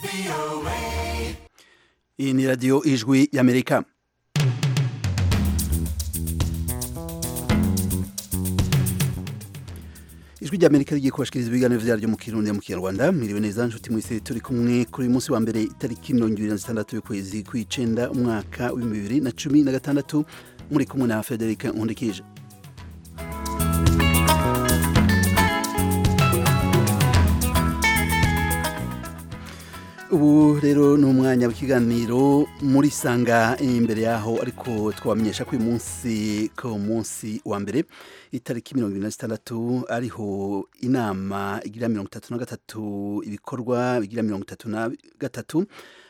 iyi ni radiyo ijwi y'amerika ijwi ry'amerika rigiye kubashikiriza ibiganiro vyaryo mu kirundi mu kinyarwanda mwiriwe neza nshuti mwese turi kumwe kuri uyu munsi wa mbere itariki mirongo ibiri na zitandatu y'ukwezi kw'icenda umwaka w'ibihumbi bibiri na cumi na gatandatu muri kumwe na frederic nkundikije ubu rero ni umwanya w'ikiganiro muri sanga imbere yaho ariko twabamenyesha ko uyu munsi ko munsi wa mbere itariki mirongo irindwi na zitandatu ariho inama igira mirongo itatu na gatatu ibikorwa bigira mirongo itatu na gatatu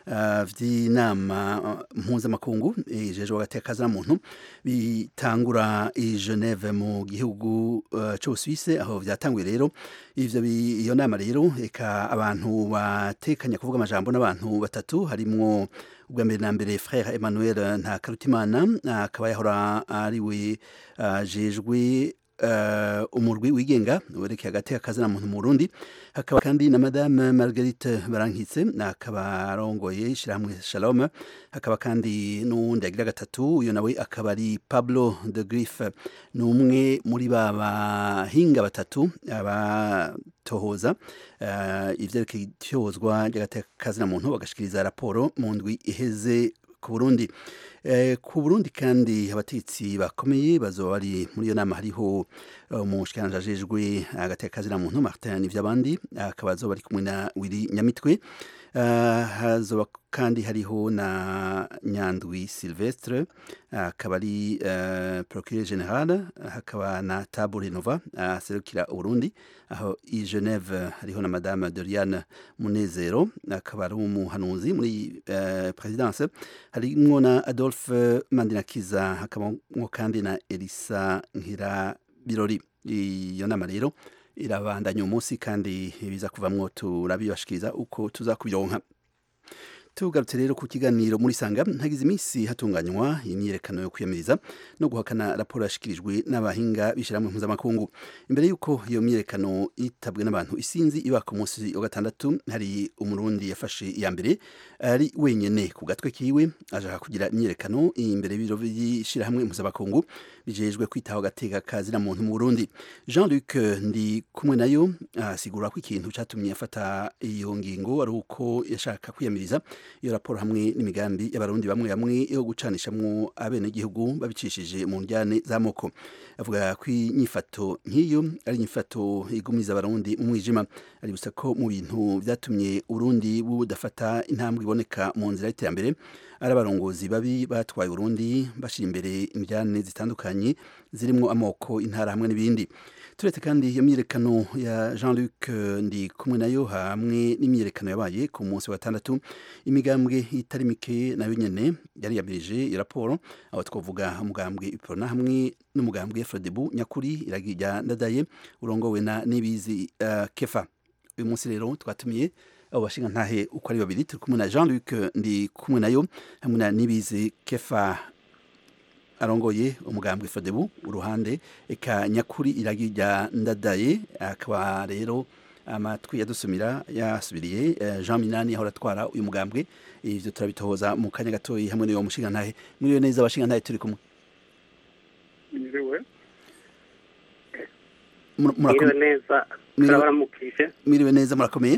vy'inama mpuzamakungu ijejwe hagati ya muntu bitangura i Geneve mu gihugu uh, c'Ubusuwise aho vyatanguye rero ivyo iyo nama rero eka abantu batekanya kuvuga amajambo n'abantu batatu harimwo ubwa mbere na mbere frère Emmanuel Ntakarutimana akaba yahora ariwe ajejwe uh, umurwi wigenga werekeye hagati y'akazina muntu mu Burundi hakaba kandi na madame Marguerite Barankitse akaba arongoye ishyirahamwe Shalom hakaba kandi n'uwundi agira gatatu uyu nawe akaba ari Pablo de Griffe ni umwe muri ba bahinga batatu abatohoza uh, ivyerekeye ityozwa ry'agati y'akazina muntu bagashikiriza raporo mu ndwi iheze ku Burundi ku Burundi kandi abatetsi bakomeye bazoba bari muri iyo nama hariho umushikiranganji ajejwe agateka muntu Martin Nivyabandi akaba azoba ari kumwe na Willy Nyamitwe hazoba kandi hariho na Nyandwi Silvestre akaba ari procureur general hakaba na Tabo Renova aserukira Burundi aho i Geneve hariho na madame Doriane Munezero akaba ari umuhanuzi muri presidence harimwo na Adolphe Mandinakiza hakabamwo kandi na Elisa Nkira Birori iyo nama rero irabandanya umunsi kandi biza kuvamwo turabibashikiriza uko tuzakubironka tugarutse rero ku kiganiro muri sanga hagize iminsi hatunganywa imyiyerekano yo kwiyamiriza no guhakana raporo yashikirijwe n'abahinga b'ishyirahamwe mpuzamakungu imbere y'uko iyo myiyerekano yitabwe n'abantu isinzi iba ku munsi wa gatandatu hari umurundi yafashe iya mbere ari wenyene ku gatwe kiwe ashaka kugira imyiyerekano imbere y'ibiro by'ishyirahamwe mpuzamakungu bijejwe kwitaho agateka kazina muntu mu Burundi Jean Luc ndi kumwe nayo asigura ko ikintu catumye afata iyo ngingo ari uko yashaka kwiyamiriza iyo raporo hamwe n'imigambi y'abarundi bamwe bamwe yo gucanishamwo abenegihugu babicishije mu njyane z'amoko avuga ko inyifato nk'iyo ari inyifato igumiza abarundi mu mwijima ari gusa ko mu bintu vyatumye urundi budafata intambwe iboneka mu nzira y'iterambere ari abarongozi babi batwaye urundi bashira imbere imijyane zitandukanye zirimo amoko intara hamwe n'ibindi turetse kandi iyo myiyerekano ya Jean Luc ndi kumwe nayo hamwe n'imyiyerekano yabaye ku munsi wa gatandatu imigambwe itari mike nayo nyene yari yabirije iyo raporo aho twavuga umugambwe iprona hamwe n'umugambwe Frodebu nyakuri iragira ndadaye urongowe na Nibizi uh, Kefa uyu munsi rero twatumiye abo bashinga ntahe uko ari babiri turi kumwe na Jean Luc ndi kumwe nayo hamwe na Nibizi Kefa arongoye umugambwe Fodebu uruhande eka nyakuri iragira ndadaye akaba rero amatwi yadusumira yasubiriye Jean Minani aho atwara uyu mugambwe ivyo turabitohoza mu kanya gatoyi hamwe n'uwo mushinga ntahe mwiriwe neza abashinga ntahe turi kumwe mwiriwe mwiriwe neza turabaramukije mwiriwe neza murakomeye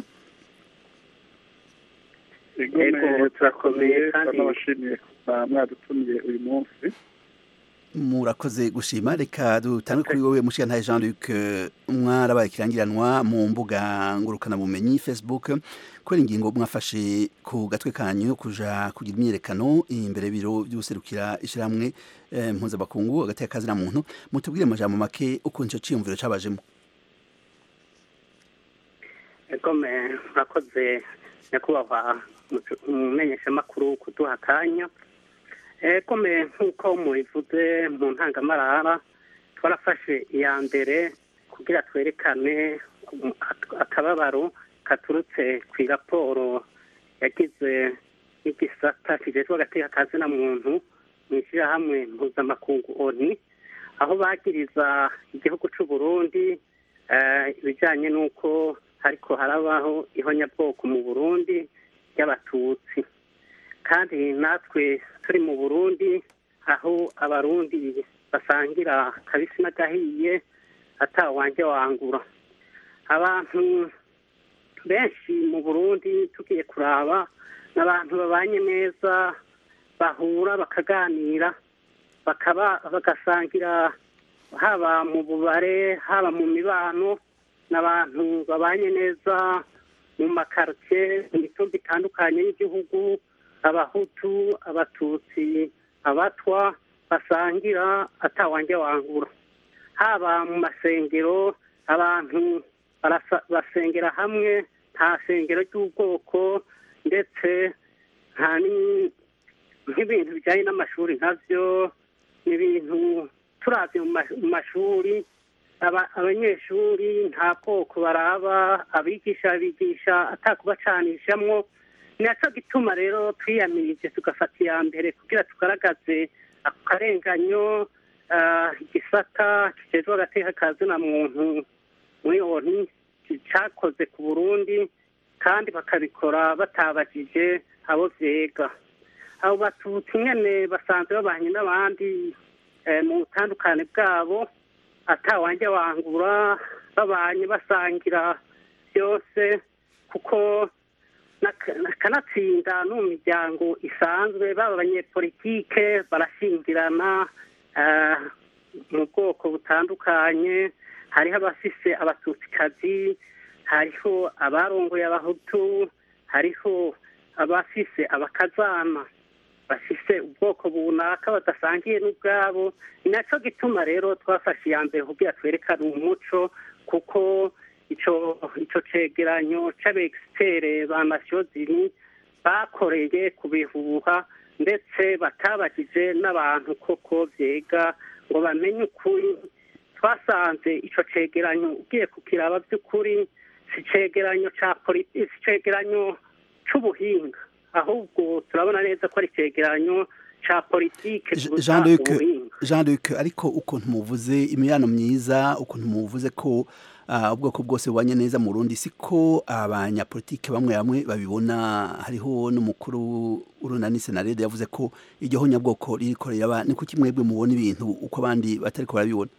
yego turakomeye kandi turabashimiye mwadutumiye uyu munsi murakoze gushima reka dutange kuri wowe mushiga ntaye Jean Luc mwarabaye kirangiranwa mu mbuga ngurukana bumenyi Facebook kubera ingingo mwafashe ku gatwe kanyu kuja kugira imyerekano imbere biro by'userukira ishiramwe eh, mpuzabakungu hagati y'akazi na muntu mutubwire amajambo make uko nico ciyumviro cabajemo ego murakoze nyakubahwa umumenyeshamakuru kuduha akanya kome nk'uko mubivuze mu ntangamarara twarafashe iya mbere kugira twerekane akababaro katurutse ku iraporo yagize n'igisata kijejwe agateka kazina muntu mu ishyirahamwe mpuzamakungu oni aho bagiriza igihugu cy'u Burundi ibijyanye n'uko ariko harabaho ihonyabwoko mu burundi ry'abatutsi kandi natwe turi mu burundi aho abarundi basangira kabisi n'agahiye atawanjye wangura abantu benshi mu burundi tugiye kuraba n'abantu babanye neza bahura bakaganira bakaba bagasangira haba mu bubare haba mu mibano n'abantu babanye neza mu makaritsiye mu mitumba itandukanye y'igihugu abahutu abatutsi abatwa basangira atawanjye wangura haba mu masengero abantu barasa- basengera hamwe nta sengero ry'ubwoko ndetse nta ni- nk'ibintu bijyanye n'amashuri nkabyo n'ibintu turavye mu ma- mu mashuri aba- abanyeshuri nta bwoko baraba abigisha bigisha atakubacanishamwo ni naco gituma rero twiyamirije tugafata iya mbere kugira tugaragaze ako karenganyo ah, igisata kijejwe agateka ka zina muntu muri oni cakoze ku burundi kandi bakabikora batabajije abo vyega abo batutsi nyene basanzwe babanye n'abandi eh, mu butandukane bwabo atawanjye wangura babanye basangira byose kuko nak- kanatsinda no mu miryango isanzwe baba abanyepolitike barashingirana eh, mu bwoko butandukanye hariho abafise abatutsikazi hariho abarongoye abahutu hariho abafise abakazana bafise ubwoko bunaka badasangiye n'ubwabo ni naco gituma rero twafashe iya mbere kugira twerekane umuco kuko ico ico cegeranyo c'abegisipere ba nasiyozini bakoreye ku bihuha ndetse batabajije n'abantu koko vyega ngo bamenye ukuri twasanze ico cegeranyo ugiye kukiraba by'ukuri si cegeranyo ca politi si cegeranyo c'ubuhinga ahubwo turabona neza ko ari cegeranyo ca politike Je- Jean Luc Jean Luc ariko ukuntu muvuze imibano myiza ukuntu muvuze ko ah, ubwoko bwose bubanye neza mu Burundi siko abanyapolitike bamwe bamwe babibona hariho n'umukuru urunani senarede yavuze ko iryo honyabwoko ririko riraba ni kuki mwebwe mubona ibintu uko abandi batariko barabibona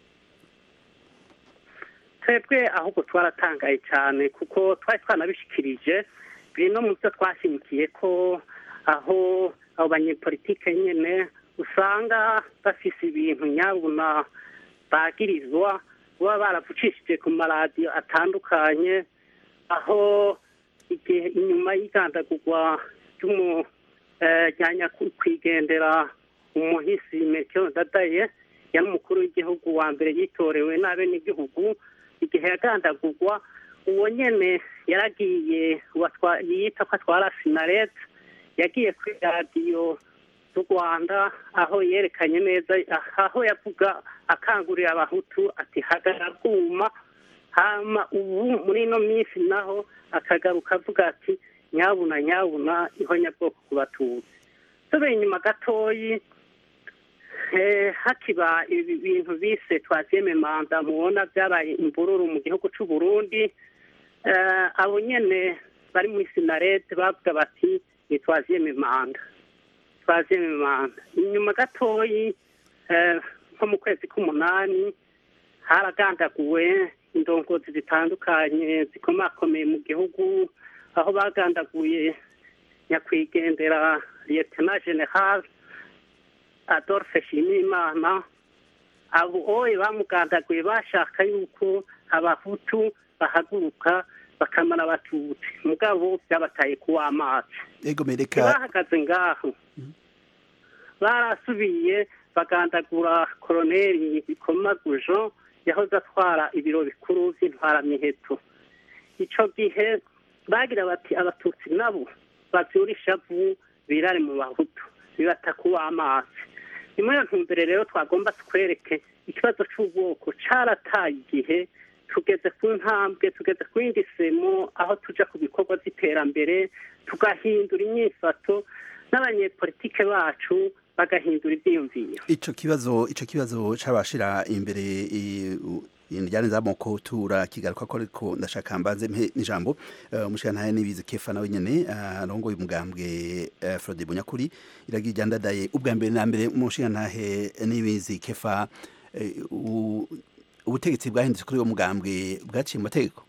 twebwe ahubwo twaratangaye cyane kuko twari twanabishikirije bino mu byo twashimikiye ko aho abo banyepolitike nyene usanga bafise ibintu nyabuna bagirizwa baba baravucishije ku maradiyo atandukanye aho igihe inyuma y'igandagurwa ry'umu eh, rya nyakwigendera umuhisi meteo ndadaye yari umukuru w'igihugu wa mbere yitorewe n'abenegihugu igihe yagandagurwa uwo nyene yaragiye watwa- yita ko atwara sinaret yagiye kuri radiyo z'u rwanda aho yerekanye neza aho yavuga akangurira abahutu ati hagarara bwuma hama ubu muri ino minsi naho akagaruka avuga ati nyabuna nyabuna ihonyabwoko ku batutsi tubeye inyuma gatoyi eh, hakiba ibi bintu bise twaziyeme manda mubona byabaye imvururu mu gihugu c'u Burundi eh, abo nyene bari muri sinarete bavuga bati ni twaziyeme manda twaziyeme manda inyuma gatoyi eh, nko mu kwezi k'umunani haragandaguwe indongozi zitandukanye zikomakomeye mu gihugu aho bagandaguye nyakwigendera lieutenant general adolphe shimimana abo oye bamugandaguye bashaka yuko abahutu bahaguruka bakamara abatutsi mugabo byabataye kuw'amazi ego mereka bahagaze ngaho barasubiye bagandagura koroneri bikomagujo yahoze atwara ibiro bikuru by'intwaramiheto ico gihe bagira bati abatutsi nabo bavyura ishavu birare mu bahutu bibata kuw'amazi ni muri iyo ntumbere rero twagomba twereke ikibazo c'ubwoko carataye igihe tugeze ku ntambwe tugeze ku yindi semo aho tuja ku bikorwa by'iterambere tugahindura inyifato n'abanyepolitike bacu bagahindura ivyiyumviro ico kibazo ico kibazo cabashira imbere i- u- indijyane z'amoko turakigaruka ko ariko ndashaka mbanze mpe n'ijambo umushirantahe nibizi kefa nawe nyene arongoye umugambwe Frode Bunyakuri iragira ijyandadaye ubwa mbere na mbere umushirantahe nibizi kefa ubutegetsi bwahindutse kuri uwo mugambwe bwaciye mu mategeko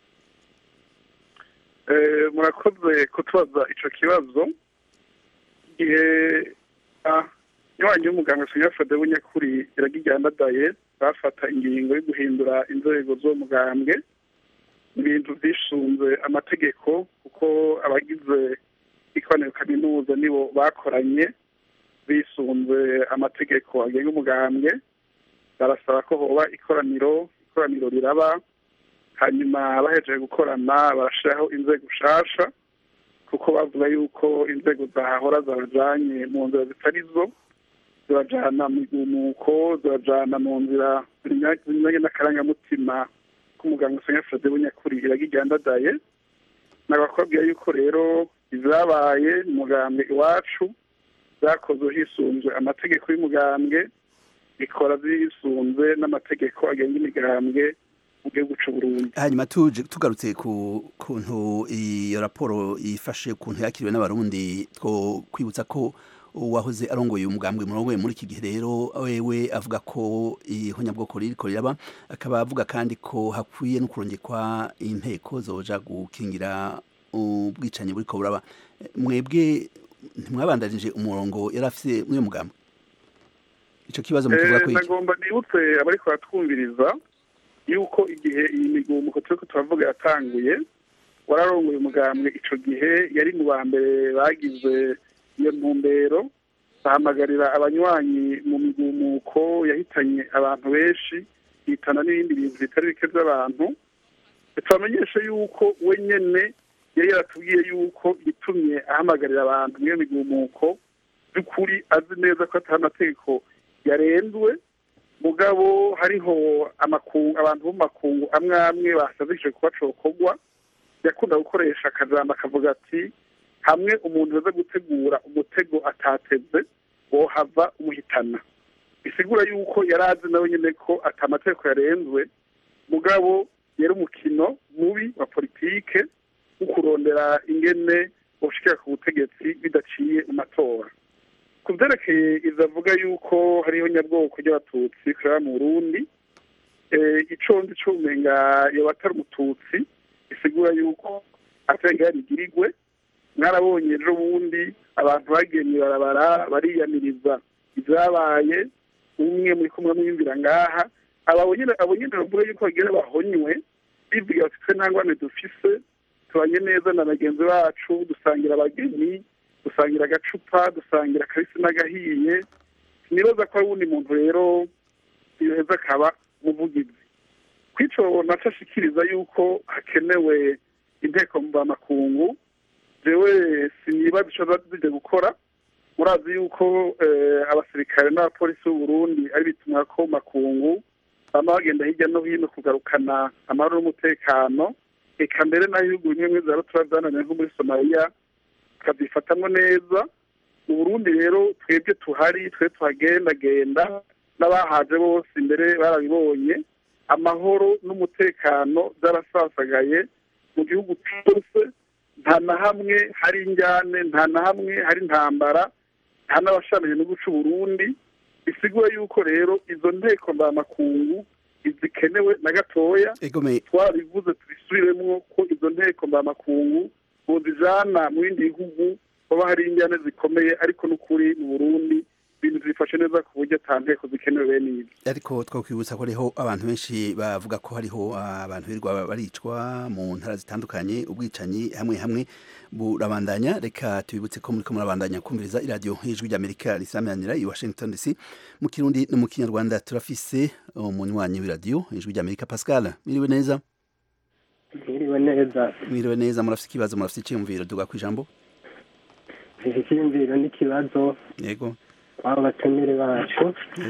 murakoze kutubaza ico kibazo igihe iwanyu y'umuganga Sonia Frode Bunyakuri iragijyandadaye bafata ingingo yo guhindura inzego z'uwo mugambwe ibintu byishunze amategeko kuko abagize ikoraniro kaminuza nibo bakoranye bisunze amategeko agenga umugambwe barasaba ko hoba ikoraniro ikoraniro riraba hanyuma bahejeje gukorana barashyiraho inzego nshasha kuko bavuga yuko inzego zahahora zabajanye mu nzira zitari zo zibajana mu igumuko zibajana mu nzira zinyuranye n'akarangamutima k'umuganga Sonia Frode Bunyakuri iragijyandadaye nabakubwira yuko rero izabaye umugambwe iwacu zakozwe hisunzwe amategeko y'umugambwe ikora zisunze n'amategeko agenga imigambwe mu gihugu cy'u Burundi hanyuma tuje tugarutse ku kuntu iyo raporo ifashe kuntu yakiriwe n'abarundi two kwibutsa ko uwahoze arongoye umugambwe murongoye muri iki gihe rero wewe avuga ko ihonyabwoko ririko riraba akaba avuga kandi ko hakwiye no kurongekwa inteko zoja gukingira ubwicanyi buriko buraba mwebwe ntimwabandanije umurongo yari afise mw'uyo mugambwe ico kibazo mukivuga ko iki nagomba nibutse abariko baratwumviriza yuko igihe iyi migumuko turiko turavuga yatanguye wararongoye umugambwe ico gihe yari mu ba mbere bagize iyo ntumbero bahamagarira abanywanyi mu migumuko yahitanye abantu benshi yitana n'ibindi bintu bitari bike by'abantu tubamenyeshe yuko we nyene yari yaratubwiye yuko itumye ahamagarira abantu muri iyo migumuko by'ukuri azi neza ko atari amategeko yarenzwe mugabo hariho amakungu abantu bo mu makungu amwe amwe basabishije kuba cokorwa yakunda gukoresha akajambo akavuga ati hamwe umuntu aza gutegura umutego atateze wohava umuhitana bisigura yuko yari azi nawe nyine ko ati amategeko yarenzwe mugabo yari umukino mubi wa politike wo kurondera ingene ushikira ku butegetsi bidaciye mu matora ku byerekeye izavuga yuko hariho nyabwoko ry'abatutsi kureba mu burundi ico ndi cumenga yoba atari umututsi bisigura yuko atari yarigirigwe mwarabonye ejo bundi abantu bagiye mw'ibarabara bariyamiriza ibyabaye umwe muri kumwe mwiyumvira ngaha abo nyine bavuga yuko bagira bahonywe bivuga bati twe nta ngwane dufise tubanye neza na bagenzi bacu dusangira abageni dusangira agacupa dusangira akabisi n'agahiye sinibaza ko ari uwundi muntu rero yoheza akaba umuvugizi kwico naco ashikiriza yuko hakenewe inteko mvamakungu jewe sinibaza ico zije gukora murazi yuko abasirikare n'abapolisi b'uburundi ari bitumwa ko makungu bama bagenda hirya no hino kugarukana amahoro n'umutekano eka mbere n'ibihugu bimwe bimwe za rutura zananiwe nko muri somaliya tukazifatamwo neza mu burundi rero twebwe tuhari twe tuhagendagenda n'abahaje bose imbere barabibonye amahoro n'umutekano byarasasagaye mu gihugu cyose nta na hamwe hari injyane nta na hamwe hari intambara nta n'abashamije no guca uburundi bisigura yuko rero izo nteko mbamakungu izikenewe na gatoya twarabivuze tubisubiremwo ko izo nteko mbamakungu bozijana mu bindi bihugu hoba hari injyane zikomeye ariko n'ukuri mu burundi ibintu zifashe neza ku buryo ata nteko zikenewe bene ibi ariko twakwibutsa ko hariho abantu benshi bavuga ko hariho abantu birirwa baricwa mu ntara zitandukanye ubwicanyi hamwe hamwe burabandanya reka tubibutse ko muriko murabandanya kumviriza iradiyo y'ijwi ry'amerika risamanira i washington dc mu kirundi no mu kinyarwanda turafise umunywanyi w'iradiyo ijwi ry'amerika pascal mwiriwe neza mwiriwe neza mwiriwe neza murafise ikibazo murafise iciyumviro duga kw'ijambo mfise icyiyumviro n'ikibazo yego abo batumire bacu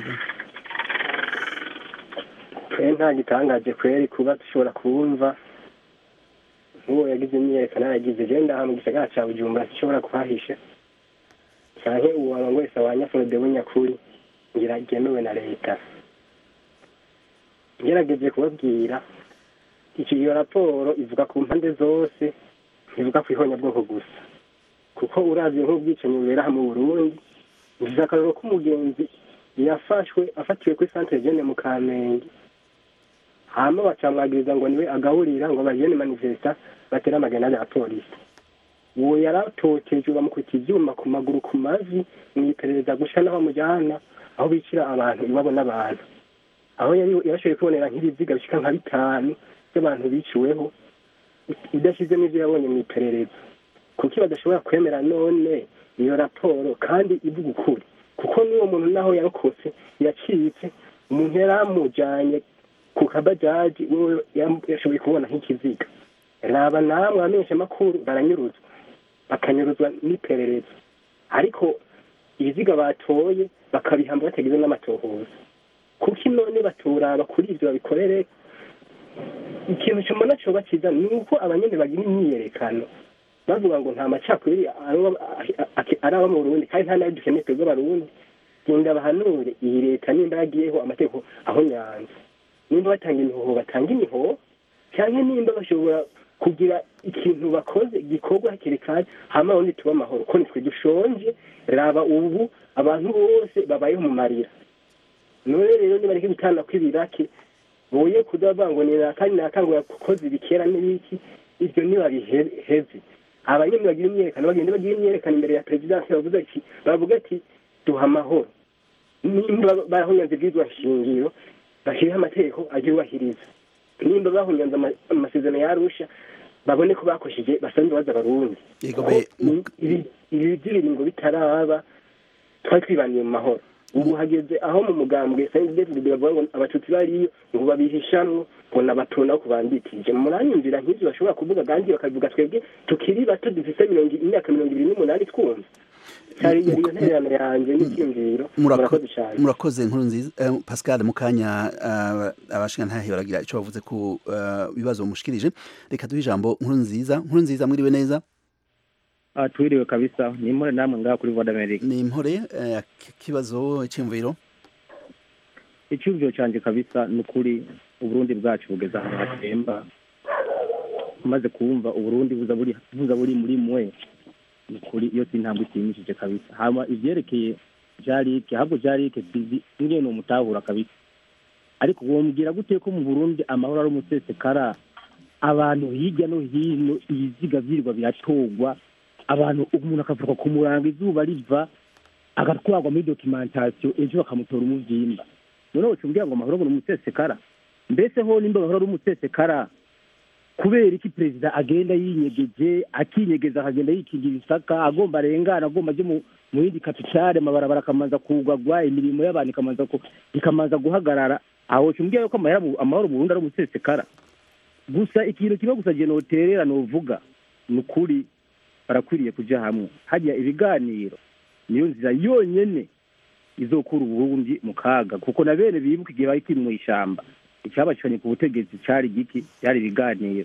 twe nta gitangaje kweri kuba dushobora kubumva nk'uwo yagize imyiyerekano yagize je ndaha mu gisagara ca bujumbura sishobora kuhahisha canke uwo aba wese awanya forode bunyakuri ngira ryemewe na leta ngerageje kubabwira icyo iyo raporo ivuga ku mpande zose ntivuga ku ihonyabwoko gusa kuko uravye nk'ubwicanyi bubera mu burundi ngize akarero k'umugenzi yafashwe afatiwe kuri centre jeune mu kamenge hama bacamwagiriza ngo niwe agaburira ngo bajene manifesta batera amagenade ya polisi uwo yaratotejwe bamukubita ivyuma ku maguru ku mavi mwiperereza gusha n'aho bamujana aho bicira abantu iwabo n'abantu aho yari yashoboye kubonera nk'ibiziga bishika nka bitanu by'abantu biciweho idashize n'ivyo yabonye mu iperereza kuki badashobora kwemera none iyo raporo kandi ivuga ukuri kuko n'uwo muntu naho yarokotse yacitse umuntu yari amujanye ku kabajaji wewe yashoboye kubona nk'ikiziga raba namwe abamenyesha amakuru baranyuruzwa bakanyuruzwa n'iperereza ariko ibiziga batoye bakabihamba batagize n'amatohoza kuko none baturaba kuri ivyo babikorere ikintu cyumona coba cyiza ni uko abanyene bagira imyiyerekano bavuga ngo nta macakubiri ari aba mu burundi kandi nta nayo dukeneye twebwe abarundi genda bahanure iyi leta nimba yagiyeho amategeko aho nyanza nimba batanga imihoho batanga imihoho cyangwa nimba bashobora kugira ikintu bakoze gikorwa hakiri kare hama ubundi tuba amahoro ko nitwe dushonje raba ubu abantu bose babayeho mu marira none rero nibareke gutana kw'ibirake boye kudavuga ngo ni kandi nakangura kukoza ibikera n'ibiki ibyo ntibabiheze abanyene bagira imyerekano bagenda bagira imyerekano imbere ya perezidansi bavuga ati bavuga ati duha amahoro nimba bahunyanze bwizwa shingiro bashyiriho amategeko aryubahiriza nimba bahunyanze amasezerano yarusha babone ko bakosheje basanzwe baza abarundi ibi by'ibiringo bitaraba twari twibaniye mu mahoro ubu hageze aho mu mugambwe sayinzi david bavuga ngo abatutsi bariyo ngo babihishamwo ngo nabatona ko bandikije muranyumvira nk'ivyo bashobora kuvuga kandi bakavuga twebwe tukiri bato dufise imyaka mirongo ibiri n'umunani twumva cyari iyo ntererano yanjye n'icyumviro murakoze cyane murakoze nkuru nziza pascal mu kanya abashingantahe baragira icyo bavuze ku bibazo mushikirije reka duhe ijambo nkuru nziza nkuru nziza mwiriwe neza twiriwe kabisa ni impore namwe ngaha kuri voda amerika ni impore kibazo cy'imviro icyumviro cyanjye kabisa ni ukuri uburundi bwacu bugeze ahantu hatemba umaze kumva uburundi buza buri muri mwe ni ukuri iyo si intambwe ishimishije kabisa hama ivyerekeye jarike ahubwo jarike sizi ingene umutahura kabisa ariko womubwira gute ko mu burundi amahoro ari umusesekara abantu hirya no hino ibiziga vyirwa biratorwa abantu umuntu akavuga ku murango izuba riva agatwarwa muri dokimentasiyo ejo bakamutora umuvyimba none woca umbwira ngo amahoro ngo ni umusesekara mbese ho nimba amahoro ari umusesekara kubera iki perezida agenda yinyegeje akinyegeza akagenda yikingira isaka agomba arengana agomba aje mu yindi kapitale amabarabara akamanza kugagwa imirimo y'abantu ikamanza ikamanza guhagarara aho woca umbwira yuko amahoro mu burundi ari umusesekara gusa ikintu kimwe gusa je noterera novuga ni ukuri barakwiriye kuja hamwe hajya ibiganiro niyo nzira yonyene izokura uburundi mu kaga kuko na bene bibuka igihe bari kwiri mw'ishamba icyabacanye ku butegetsi cari giki byari ibiganiro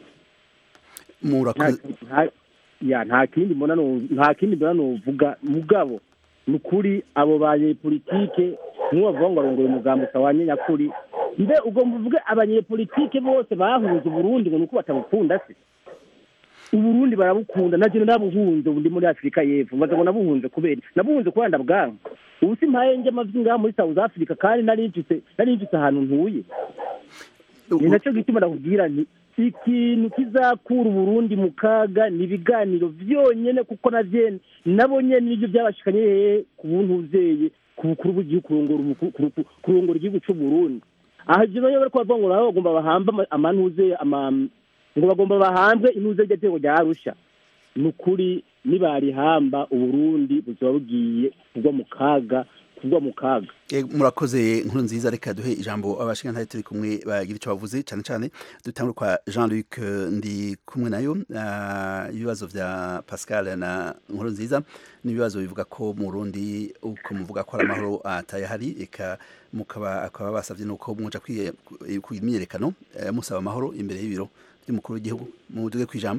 ya nta kindi mbona nta kindi mbona novuga mugabo ni ukuri abo banyepolitike nibo bavuga ngo arongoye umugambi utawanye nyakuri mbe ugomba uvuge abanyepolitike bose bahunze uburundi ngo ni uko batabukunda se uburundi barabukunda na jene nabuhunze ubu ndi muri afurika y'epfo mbaza ngo nabuhunze kubera nabuhunze kubera ndabwanka ubu si mpaye nje amavi ngaha muri south africa kandi narinjutse narinjutse ahantu ntuye ni nacyo gituma ndakubwira nti ikintu kizakura uburundi mu kaga ni ibiganiro vyonyene kuko na vyene nabo nyene nivyo byabashikanye hehe ku buntu uzeye ku bukuru bw'igihugu kurongora igihugu c'uburundi aha ivyo banye bariko bavuga ngo nabo bagomba bahambe amantuze ngo bagomba bahambe intuze ry'atego rya arusha ni ukuri nibarihamba uburundi buzoba bugiye kugwa mu kaga kugwa mu kaga murakoze nkuru nziza reka duhe ijambo abashingantahe turi kumwe bagira icyo bavuze cyane cyane dutangure kwa jean luc ndi kumwe nayo ibibazo vya pascal na nkuru nziza n'ibibazo bivuga ko mu rundi uko muvuga ko ari amahoro atayahari eka mukaba akaba basavye nuko muja ku imyiyerekano musaba amahoro imbere y'ibiro by'umukuru w'igihugu muduge kwijambo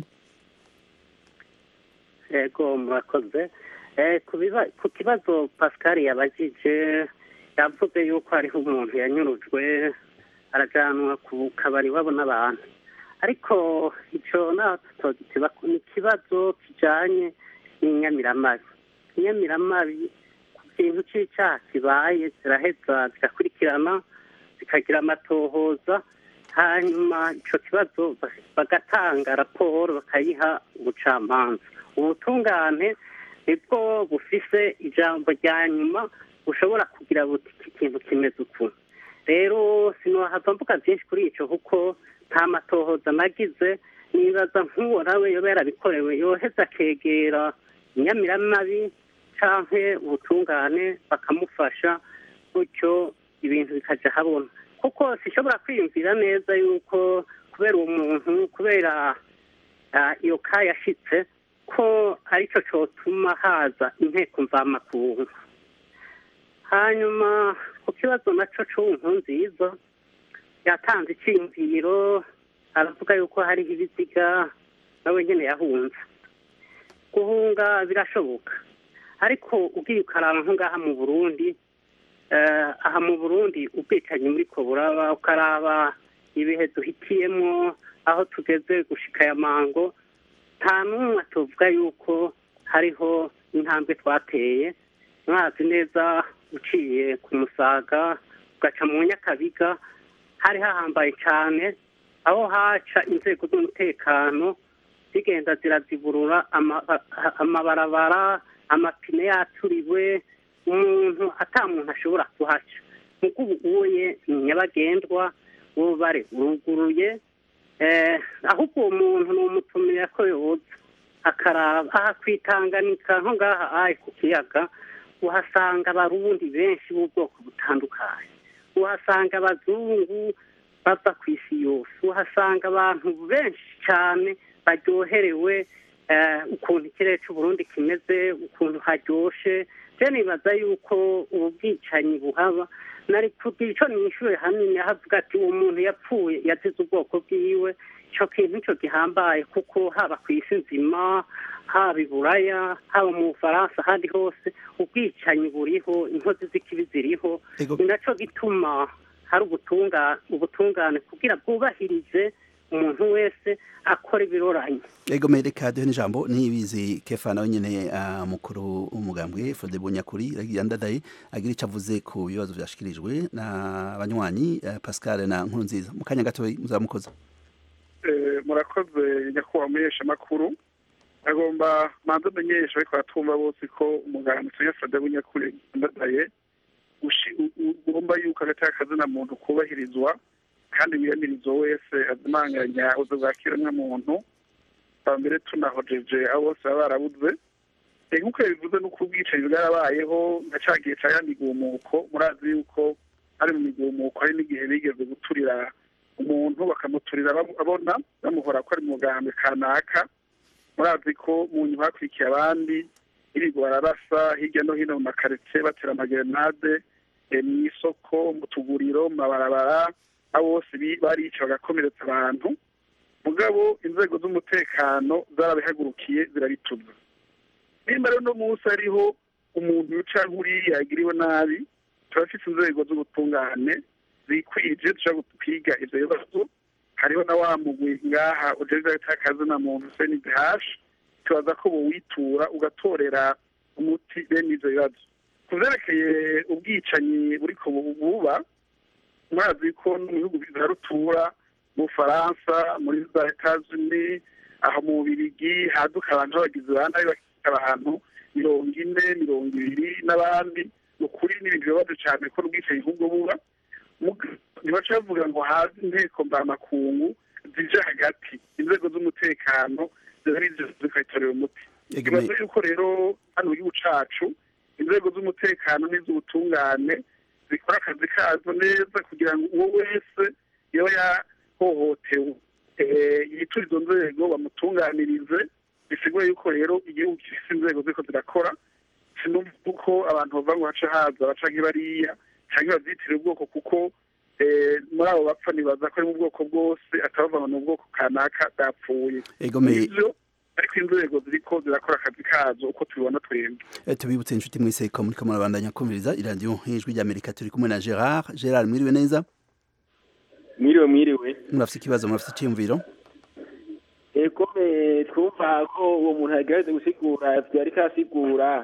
yego murakoze ku kibazo pascal yabajije yavuze yuko hariho umuntu yanyurujwe arajanwa ku kabari iwabo n'abantu ariko ico naho tutogiteba ni ikibazo kijanye n'inyamiramabi inyamiramabi ku kintu c'icaha kibaye ziraheza zigakurikirana zikagira amatohoza hanyuma ico kibazo ba- bagatanga raporo bakayiha ubucamanza ubutungane nibwo bufise ijambo rya nyuma bushobora kugira buti iki kintu kimeze uku rero sinohava mvuga byinshi kuri ico kuko nta matohoza nagize nibaza nk'uwo nawe yoba yarabikorewe yoheza akegera inyamiramabi canke ubutungane bakamufasha gutyo ibintu bikaja habona kuko sishobora kwiyumvira neza yuko kubera uwo muntu kubera ah, iyo ka yashitse ko arico cotuma haza inteko mvamakungu hanyuma ku kibazo naco c'ubu nziza yatanze iciyumviro aravuga yuko hariho ibiziga nawe nyene yahunze guhunga birashoboka ariko ugiye ukaraba nko ngaha mu burundi eh, aha mu burundi ubwicanyi muri ko buraba ukaraba ibihe duhitiyemo aho tugeze gushika ya mango nta n'umwe tuvuga yuko hariho intambwe twateye mwazi neza uciye ku musaga ugaca mu nyakabiga hari hahambaye cyane aho haca inzego z'umutekano zigenda ziraziburura ama- a- amabarabara amapine yaturiwe umuntu ata muntu ashobora kuhaca muko ubu uye ni nyabagendwa ububare uruguruye eh, ahubwo uwo muntu ni umutumira ko yoza akaraba aha kwitanganika nko ngaha ayi ku kiyaga uhasanga abarundi benshi b'ubwoko butandukanye uhasanga abazungu bava ku isi yose uhasanga abantu benshi cyane baryoherewe eh, ukuntu ikirere cy'uburundi kimeze ukuntu haryoshe je nibaza yuko ubu bwicanyi buhaba nari kugira ico nishure hanini ahavuga ati uwo muntu yapfuye yazize ubwoko bwiwe ico kintu nico gihambaye kuko haba ku isi nzima haba i buraya haba mu bufaransa ahandi hose ubwicanyi buriho inkozi z'ikibi ziriho Ego. ni naco gituma hari ubutunga ubutungane kugira bwubahirize umuntu wese akora ibiroranye ego mereka duhe n'ijambo nibizi kefa nawe nyene ah, mukuru w'umugambwe Frode Bunyakuri yandadaye agira ico avuze ku bibazo vyashikirijwe na banywanyi eh, Pascal na Nkurunziza mu kanya gato muzamukoza Eh, murakoze nyakubahwa muhesha makuru agomba manza amenyesha ariko aratumva bose ko umuganga tuya Frode Bunyakuri ndadaye ushi- u- u- ugomba yuko agateka kazina muntu kubahirizwa kandi wiyamirizo wese azimanganya ubuzo bwa kiremwamuntu ba mbere tunahojeje abo bose baba barabuze Eh, nk'uko yabivuze n'uko ubwicanyi bwarabayeho nka ca gihe ca ya migumuko murazi yuko ari mu migumuko hari n'igihe bigeze guturira umuntu bakamuturira bamu- abona bamuhora ko ari mu mugambwe kanaka murazi ko mu nyuma hakurikiye abandi irigo bararasa hirya no hino mu makaritsiye batera amagerenade eh, mu isoko mu tuguriro mu mabarabara abo bose bi- barica bagakomeretsa abantu mugabo inzego z'umutekano zarabihagurukiye zirabituza nimba rero uno munsi hariho umuntu uca nk'uriya yagiriwe nabi turafite inzego z'ubutungane zikwije dushobora kwiga ivyo bibazo hariho na wa mugwi ngaha ujejwe agatakazi na muntu cndh tubaza ko bowitura ugatorera umuti bene ivyo bibazo ku vyerekeye ubwicanyi buriko bu- buba murazi ko no mu bihugu vya rutura mu bufaransa muri za etats-unis aho mu bubirigi haduka abantu b'abagizi ba nabi bakica abantu mirongo ine mirongo ibiri n'abandi ni ukuri n'ibintu bibabaje cane ko n'ubwicanyi nk'ubwo buba Muga- ntibaca bavuga ngo haze inteko mvamakungu zije hagati inzego z'umutekano ziba ari zo zikayitorera umuti ego ikibazo yuko rero hano mu gihugu cacu inzego z'umutekano n'iz'ubutungane zikora akazi kazo neza kugira ngo uwo wese yoba yahohotewe eh, yiture izo nzego bamutunganirize bisigura yuko rero igihugu gifise inzego ziriko zirakora sinumva uko abantu bava ngo haca haza baca nk'ibariya canke bavyitire ubwoko kuko eh, muri abo bapfa nibaza ko ari mu bwoko bwose atabavuga ngo ni ubwoko kanaka bwapfuye ego me ivyo ariko inzego ziriko zirakora akazi kazo uko tubibona twembi Eh, tubibutse inshuti mwese ko muriko murabandanya kumviriza iradiyo ijwi ry'amerika turi kumwe na gerard gerard mwiriwe neza mwiriwe mwiriwe murafite ikibazo murafite icyiyumviro ego eh, twumva ko uwo muntu yagerageza gusigura ivyo ariko arasigura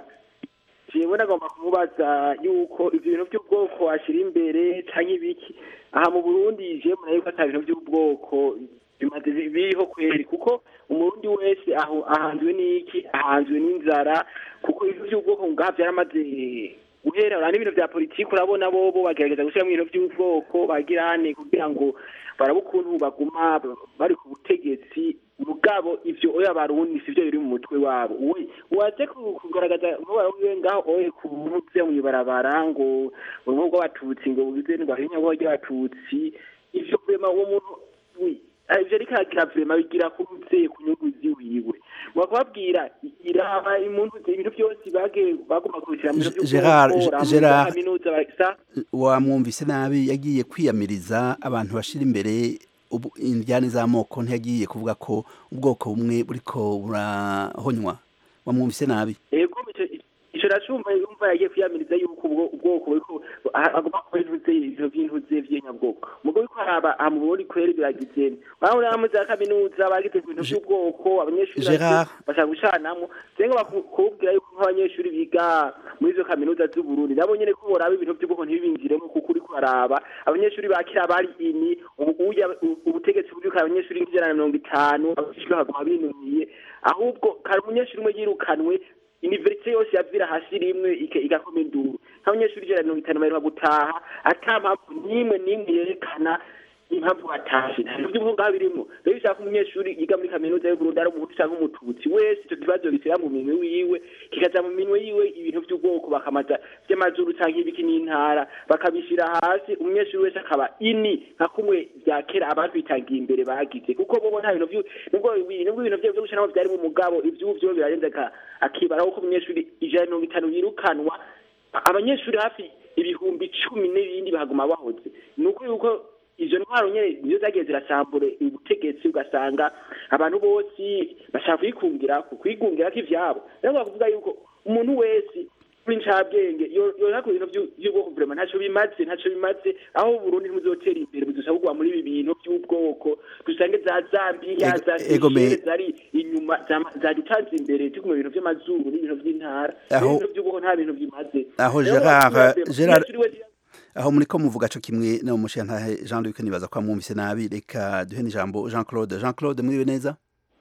jewe nagomba kumubaza yuko ivyo bintu vy'ubwoko ashira imbere canke ibiki aha mu burundi jewe muna yuko ata bintu vy'ubwoko bimaze bi- biriho kweri kuko umurundi wese aho ahanzwe n'iki ahanzwe n'inzara kuko ibintu vy'ubwoko ngaha vyaramaze guhera urana n'ibintu vya politiki urabona bobo bagerageza gushiramwo ibintu vy'ubwoko bagirane kugira ngo barabe ukuntu baguma bari ku butegetsi mugabo ivyo oya barundi sivyo biri mu mutwe wabo we waje ku- kugaragaza umubara wiwe ngaho oye kubuze mw'ibarabara ngo urugo rw'abatutsi ngo bugize ngo ahinya ngo ry'abatutsi ivyo vrema uwo muntu we ah, ivyo ariko aragira vrema bigira kuruze ku nyungu ziwiwe bakababwira iraba imuntu ibintu byose bage bagomba kubishyira mu bintu Ge- Gerard, vy'ubwoko, ramwe Gerard. za kaminuza basa wamwumvise nabi yagiye kwiyamiriza abantu bashira imbere ubu- indyane z'amoko ntiyagiye kuvuga ko ubwoko bumwe buriko burahonywa wamwumvise nabi ego ico- ico racumva yumva yagiye kwiyamiriza yuko ubwo ubwoko buriko a- agomba kuba intuze ivyo vy'intuze vy'inyabwoko mugo ariko haraba aha mu Burundi kweri biragize urabona hamwe za kaminuza bagize ku bintu vy'ubwoko abanyeshuri Gerard. bashaka gucanamwo senga bakubwira yuko nk'abanyeshuri biga muri izo kaminuza z'uburundi nabo nyene ko boraba ibintu vy'ubwoko ntibibinjiremo kuko uriko uraraba abanyeshuri bakira bari ini ubu uya ubutegetsi buriko abanyeshuri nk'ijana na mirongo itanu abanyeshuri bakaguma binumiye ahubwo kari umunyeshuri umwe yirukanwe universite yose yavira hasi rimwe ike- igakoma induru nk'abanyeshuri ijana na mirongo itanu baheruka gutaha ata mpamvu n'imwe n'imwe yerekana impamvu batashe nta bintu by'ubuhungu ngaho birimo rero ushaka umunyeshuri yiga muri kaminuza y'uburundi ari umuhutu cyangwa umututsi wese icyo kibazo gishyira mu minwe wiwe kikaja mu minwe yiwe ibintu by'ubwoko bakamaza by'amazuru cyangwa ibiki n'intara bakabishyira hasi umunyeshuri wese akaba ini nka kumwe bya kera abatwitangiye imbere bagize kuko bobo nta bintu vyu- nubwo ibi- nubwo ibintu vyo gushiramo byari mu mugabo ivy'ubu vyo birarenze ka akibaraho ko umunyeshuri ijana na mirongo itanu yirukanwa abanyeshuri hafi ibihumbi cumi n'ibindi bahaguma bahoze ni uko yuko izo ntwaro nyene nizo zagiye zirasambura ubutegetsi ugasanga abantu bose bashaka kwikungira kwigungira ko ivyabo rero bakuvuga yuko umuntu wese w'incabwenge yoza ku bintu vyu- vy'ubwoko vrema ntaco bimaze ntaco bimaze aho uburundi ntibuzotera imbere buzosa kugwa muri ibi bintu vy'ubwoko dusange za zambiya Ego- za ego me- Seychelles zari inyuma zama- zadutanze imbere tuguma ibintu vy'amazuru n'ibintu vy'intara Aho- ibintu vy'ubwoko nta bintu bimaze Aho Rero Gerard- bakuvuga, Gerard- umunyeshuri wese aho muriko muvuga co kimwe no mushiyantahe Jean Luc nibaza ko amwumvise nabi reka duhe n'ijambo Jean Claude Jean Claude mwiriwe neza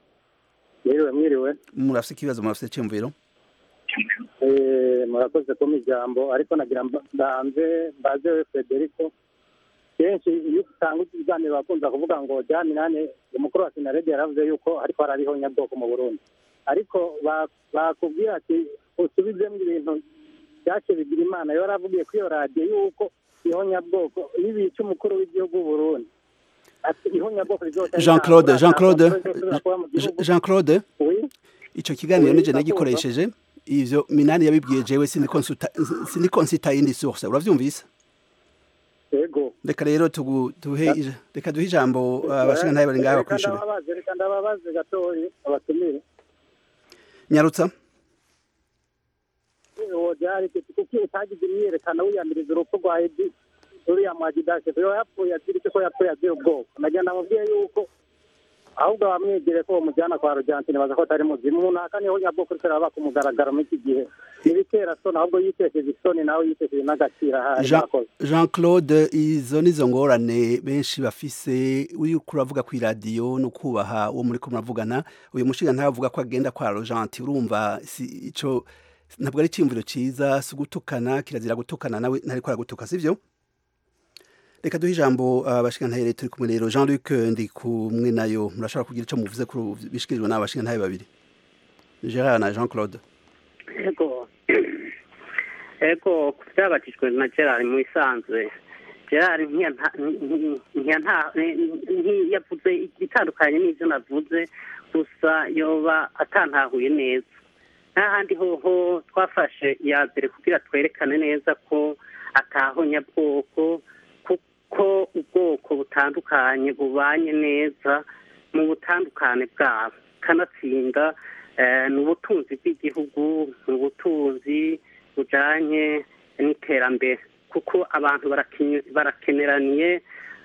mwiriwe mwiriwe murafite ikibazo murafite icyumviro Eh, murakoze kumpa ijambo ariko nagira mba- mbanze mbaze we federico kenshi iyo usanga ibiganiro bakunze kuvuga ngo jya minani umukuru wa sinarede yaravuze yuko ariko harariho nyabwoko mu burundi ariko ba- bakubwira ati usubizemo ibintu byace bigira imana yo yaravugiye kuri iyo radiyo yuko ihonyabwoko n'ibica umukuru w'igihugu w'uburundi ati ihonyabwoko rizoca Jean Claude Jean Claude rizosubira kuba mu gihugu Jean Claude Oui. ico kiganiro Oui, nije ndakumva. nagikoresheje ivyo minani yabibwiye jewe sindiko nsita yindi source uravyumvise yego reka rero tugu- duhe ija- reka duhe ijambo abashinga ntaye bari ngaho Reka bakwishura ndababaze reka ndababaze gatoyi abatumire nyarutsa uwo byari kuki utagize imyiyerekano wiyamiriza urupfu rwa edi uriya mwagidashe yo yapfuye azira icyo ko yapfuye azira ubwoko nagenda mubwiye yuko ahubwo bamwegere ko bamujyana kwa rugentine baza ko atari muzimu umuntu aka niho nyabwoko uriko araba ku mugaragaro muri iki gihe ntibitera soni ahubwo yitesheje isoni nawe yitesheje n'agaciro ahari Jean, murakoze. Jean Claude izo nizo ngorane benshi bafise uri kuravuga ku iradiyo no kubaha uwo muri ko muravugana uyu mushinga ntavuga ko agenda kwa Rogenti urumva si ico ntabwo ari cyimviro ciza si gutukana kirazira gutukana nawe ntari ko aragutuka sivyo reka duhe ijambo abashinga ntaye rero turi kumwe rero Jean Luc ndi kumwe nayo murashobora kugira ico muvuze kuri bishikirijwe n'abashinga ntaye babiri Gerard na Jean Claude ego ego ku byabatijwe na gerard mu isanzwe gerard ntiyanta- nti- ntiyanta- ntiyavuze ibitandukanye n'ibyo navuze gusa yoba atantahuye neza n'ahandi hoho twafashe iya mbere kugira twerekane neza ko atahonyabwoko kuko ubwoko butandukanye bubanye neza mu butandukane bwabo kanatsinda eh, ni ubutunzi bw'igihugu ni ubutunzi bujanye n'iterambere kuko abantu barakenye- barakeneraniye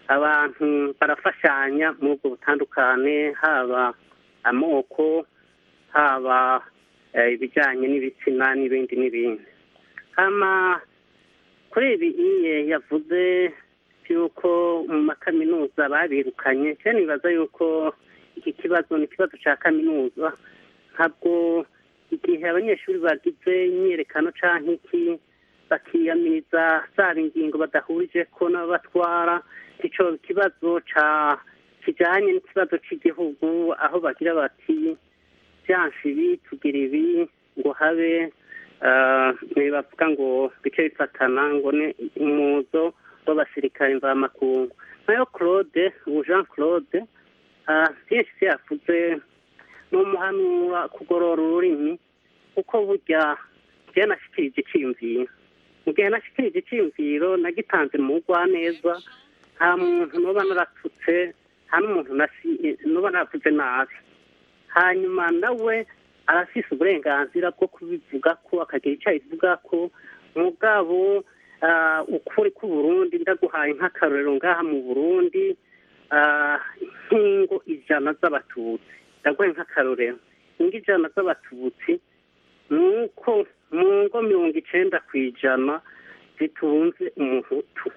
abantu barafashanya muri ubwo butandukane haba amoko haba eh, ibijyanye n'ibitsina n'ibindi n'ibindi hama kuri ibi iye yavuze yuko mu makaminuza babirukanye cyane nibaza yuko iki kibazo ni ikibazo cya kaminuza ntabwo igihe abanyeshuri bagize imyiyerekano cyangwa iki bakiyamiriza zaba ingingo badahurije ko n'abatwara icyo kibazo ca kijanye n'ikibazo cy'igihugu aho bagira bati byanshi ibi tugira ibi ngo habe ah, ntibavuga ngo bice bifatana ngo ni umuzo w'abasirikare mvamakungu nayo claude ubu jean claude ah, byinshi se yavuze ni umuhanura kugorora ururimi kuko burya njyewe nashikirije iciyumviro mu gihe nashikirije iciyumviro nagitanze mu neza nta muntu noba naratutse nta n'umuntu nasi- noba naravuze nabi hanyuma nawe arafise uburenganzira bwo kubivuga ko akagira icyo abivuga ko mugabo ah, ukuri k'uburundi ndaguhaye nk'akarorero ngaha mu burundi ah, nk'ingo ijana z'abatutsi ndaguhaye nk'akarorero ingo ijana z'abatutsi nuko mu ngo mirongo icenda ku ijana zitunze umuhutu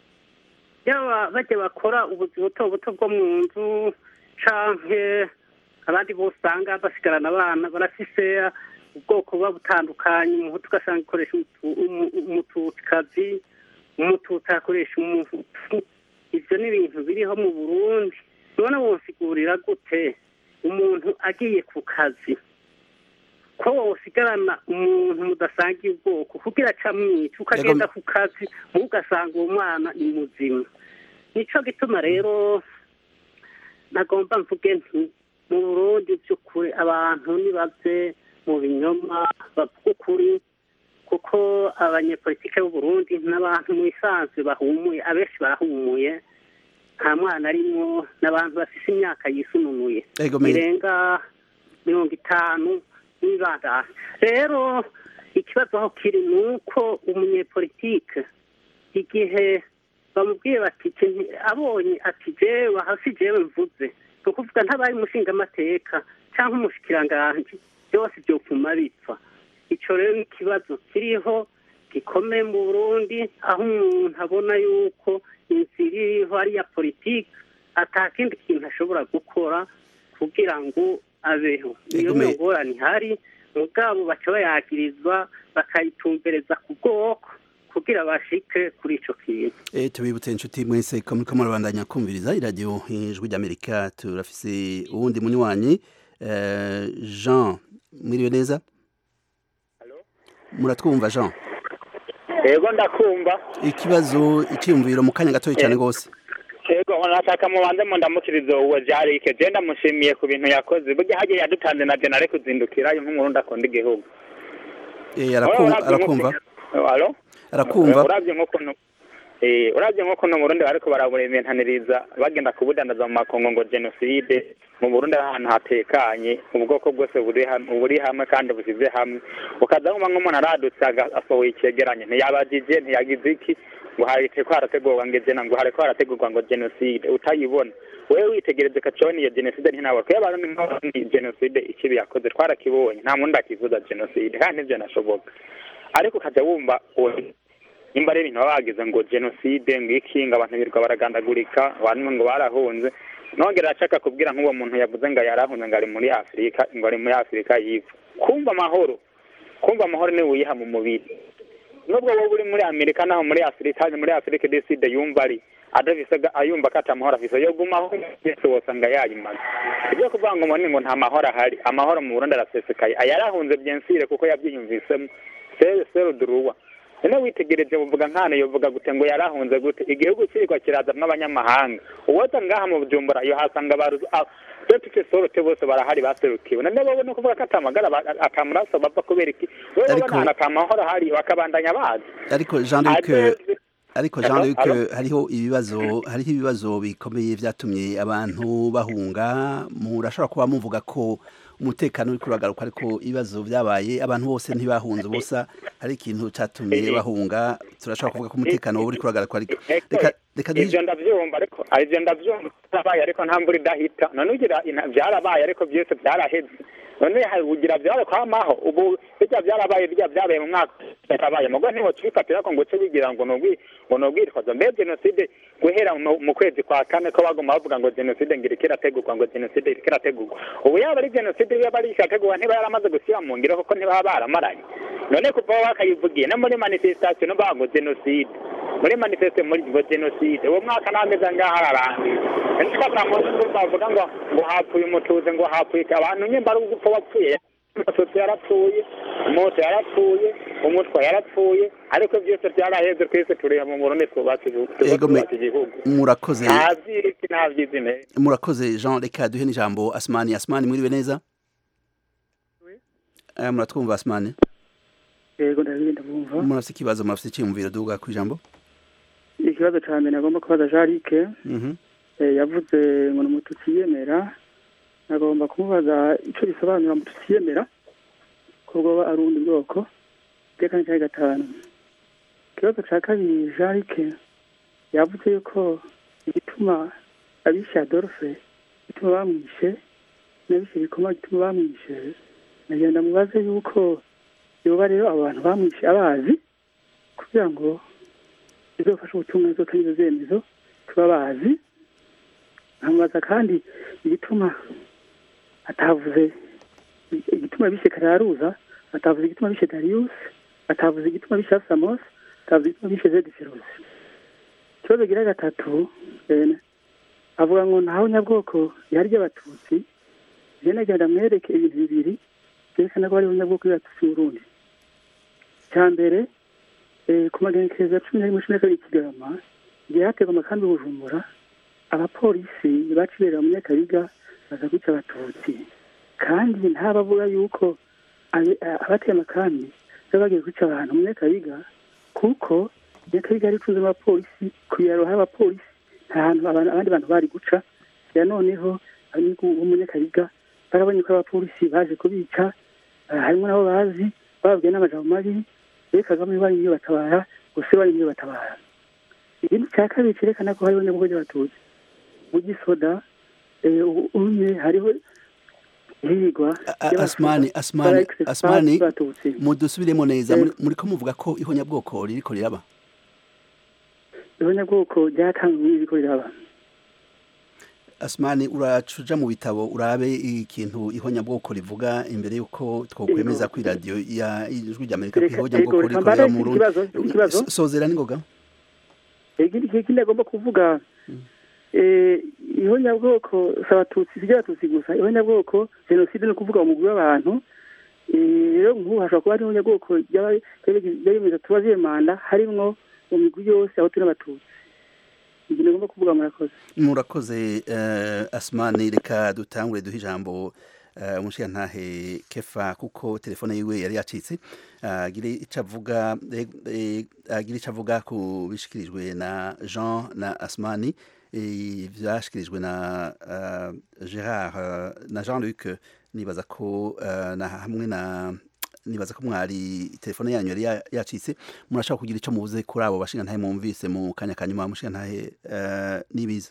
yaba bajya bakora ubuzi buto buto bwo mu nzu canke abandi bose usanga basigarana abana barafise ubwoko buba butandukanye umuhutu ugasanga ikoresha umutu- umu- umututikazi umututsi akoresha umuhutu ivyo ni ibintu biriho mu burundi none wonsigurira gute umuntu agiye ku kazi ko wosigarana umuntu mudasangiye ubwoko kugira acamwica ukagenda ku kazi muwe ugasanga uwo mwana ni muzima nico gituma rero nagomba mvuge nti mu burundi by'ukuri abantu nibaze mu binyoma bavuga ukuri kuko abanyepolitike b'uburundi n'abantu mu isanzwe bahumuye abenshi barahumuye nta mwana arimwo n'abantu bafise imyaka yisununuye Ego, me- irenga mirongo itanu n'ibandana rero ikibazo aho kiri ni uko umunyepolitike igihe bamubwiye bati "Iki- abonye ati jewe hasi jewe mvuze ni ukuvuga ntabaye umushingamateka cyangwa umushikiranganji byose byopfuma bipfa ico rero ni ikibazo kiriho gikomeye mu burundi aho umuntu abona yuko inzira iriho ari iya politiki ata kindi kintu ashobora gukora kugira ngo abeho niyo Ego, me- ngorane ihari mugabo baca bayagirizwa bakayitumbereza ku bwoko kugira bashike kuri ico kintu E, tubibutse inshuti mwese ko muriko murabandanya kumviriza iradiyo ijwi ry'amerika turafise uwundi munywanyi eh, jean mwiriwe neza muratwumva jean yego ndakumva ikibazo iciyumviro mu kanya gatoya cyane rwose yego nashaka mubanze mu ndamukirizo uwo jarike je ndamushimiye ku bintu yakoze burya hagiye yadutanze na jenare kuzindukirayo nk'umurundi akunda igihugu Eh, arakumva arakumva alo arakumva uravye nk'ukuntu eh, uravye nk'ukuntu mu burundi bariko baraburementaniriza bagenda kubudandaza mu makongo ngo jenoside mu burundi ari ahantu hatekanye ubwoko bwose buri hamwe buri hamwe kandi busize hamwe ukaza wumva nk'umuntu aradutse aga- asohoye icegeranyo ntiyabajije ntiyagize iki ngo hariko harategurwa ngo ejena ngo hariko harategurwa ngo jenoside utayibona wewe witegereze kaconi iyo jenoside ntinabona kuko abantu ni jenoside ikibi yakoze twarakibonye nta muntu akivuza jenoside kandi nivyo nashoboka ariko ukaja wumva uwo- nimba ari ibintu baba bagize ngo jenoside ngo iki ngo abantu birirwa baragandagurika abantu ngo barahunze nongera ashaka kubwira nk'uwo muntu yavuze ngo yarahunze ngo ari muri afurika ngo ari muri afurika yiva kumva amahoro kumva amahoro niwe wiha mu mubiri nubwo wowe uri muri amerika naho muri afurika muri afurika deside yumva ari adafise ga- ayumva ko atamahoro afise yogumaho wese wosanga yayimaze ibyo kuvuga ngo mbone ngo nta mahoro ahari amahoro mu burundi arasesekaye ayarahunze byensire kuko yabyiyumvisemo sere sere duruwa none witegereje buvuga nkana yovuga gute ngo yarahunze gute igihugu kirikwa kirazamwo abanyamahanga uwoza ngaha mu bujumbura iyo hasanga baru dufite sorote bose barahari baserukiwe none wowe ni ukuvuga ko atamagara ba- atamaraso bava kubera iki wewe Ariko- ubona ahantu atamahoro ahari bakabandanya bazi ariko jean luc Ate- ariko jean Alo, luc alo? hariho ibibazo hariho ibibazo bikomeye vyatumye abantu bahunga murashobora kuba muvuga ko umutekano uriko uragaruka ariko ibibazo vyabaye abantu bose ntibahunze ubusa hari ikintu catumye bahunga turashobora kuvuga ko umutekano wowe uriko uragaruka ariko reka reka duhe ivyo ndavyumva ariko ivyo ndavyumva byarabaye ariko nta mvura idahita none ugira ina- byarabaye ariko byose byaraheze none hari ugira byare kwamaho ubu bijya byarabaye bijya byabaye mu mwaka yarabaye mugo ntiwo tubifatira ko ngo uce bigira ngo nubwi ngo nubwitwaza mbe jenoside guhera mu mu kwezi kwa kane ko baguma bavuga ngo jenoside ngira ikirategurwa ngo jenoside iriko irategurwa ubu yaba ari jenoside yaba ari irategurwa ntiba yaramaze gushyira mu ngiro kuko ntibaba baramaranye none kuva aho bakayivugiye no muri manifestation no bavuga ngo jenoside muri manifestation muri ngo jenoside uwo mwaka n'amezi angahe ararangiye ntikabura mu nzu bavuga ngo ngo hapfuye umutuze ngo hapfuye abantu nyimba ari ugupfa wapfuye amasotsi yarapfuye moto yarapfuye umutwe yarapfuye ariko byose byaraheze twese tureba mu burundi twubatse igihugu Ego me- twubatse igihugu murakoze nta vyiriki nta vyizime murakoze jean reka duhe n'ijambo asmani asmani mwiriwe neza Eh, muratwumva asmani yego ndabigenda bumva murafite ikibazo murafite icyiyumviro duga ku ijambo ikibazo cya mbere nagomba kubaza jarike Mhm. yavuze ngo ni umututsi yemera nagomba kumubaza icyo bisobanura umututsi yemera ko bwoba ari ubundi bwoko itekane cya gatanu ikibazo cya kabiri jarike yavuze yuko igituma abishe adolphe igituma bamwishe n'abishe bikoma igituma bamwishe nagenda mubaze yuko yoba rero abo bantu bamwishe abazi kugira ngo bizofasha ubutumwa bizotanga izo zemezo tuba bazi nkamubaza kandi igituma atavuze igituma bishe kararuza atavuze igituma bishe darius atavuze igituma bishe samos atavuze igituma bishe zediferosi ikibazo gira gatatu eh, avuga ngo ntaho nyabwoko yari ry'abatutsi je nagenda mwereke ibintu bibiri byerekana ko hariho nyabwoko y'abatutsi mu burundi icya mbere eh, ku magenekerezo ya cumi na rimwe cumi na kabiri kigarama igihe hategwa amakambi bujumbura abapolisi baciberera mu nyakabiga baza kwica abatutsi kandi ntabavuga yuko abe- a- abateye amakambi baba bagiye kwica abantu mu nyakabiga kuko nyakabiga yari itunze abapolisi ku biraro hari abapolisi nta hantu abantu- abandi bantu bari guca ya noneho abanyagihugu bo mu nyakabiga barabonye ko abapolisi baje kubica ah, harimo nabo bazi bababwiye n'amajambo mabi rero kagame bari iyo batabara gusa bari iyo batabara ikindi cya kabiri cyerekana ko hariho nyabwo ry'abatutsi mu gisoda eh, ubu unye hariho hirigwa A- a- asmani asmani asmani batutsi mudusubiremo neza Eh. muri- muriko muvuga ko ihonyabwoko ririko riraba ihonyabwoko ryatanzwe n'ibiko riraba asmani uracuja mu bitabo urabe ikintu ihonyabwoko rivuga imbere yuko twokwemeza ko iradiyo ya ijwi ry'amerika ko Reka- ihonyabwoko ego, ririko reka riraba mbare mu Burundi ikibazo, ikibazo. So- sozera ningoga ikindi ikindi agomba kuvuga eh, ihonyabwoko si abatutsi si abatutsi gusa ihonyabwoko jenoside ni ukuvuga umugwi w'abantu Eh, rero nk'ubu hashobora kuba hari ihonyabwoko ryabemeza tubaziye manda harimwo mu migwi yose aho turi abatutsi ibyo nagomba kuvuga murakoze murakoze eh, asmani reka dutangure duhe ijambo eh, umushirantahe kefa kuko telefone yiwe yari yacitse agire ico avuga eh, eh, agire ico avuga ku bishikirijwe na jean na asmani eh, vyashikirijwe na eh, gerard eh, na jean luc nibaza ko eh, na hamwe na nibaza ko mwari telefone yanyu yari ya- yacitse murashaka kugira ico muvuze kuri abo bashinga ntahe mwumvise mu kanya kanyuma mushinga ntahe eh, nibize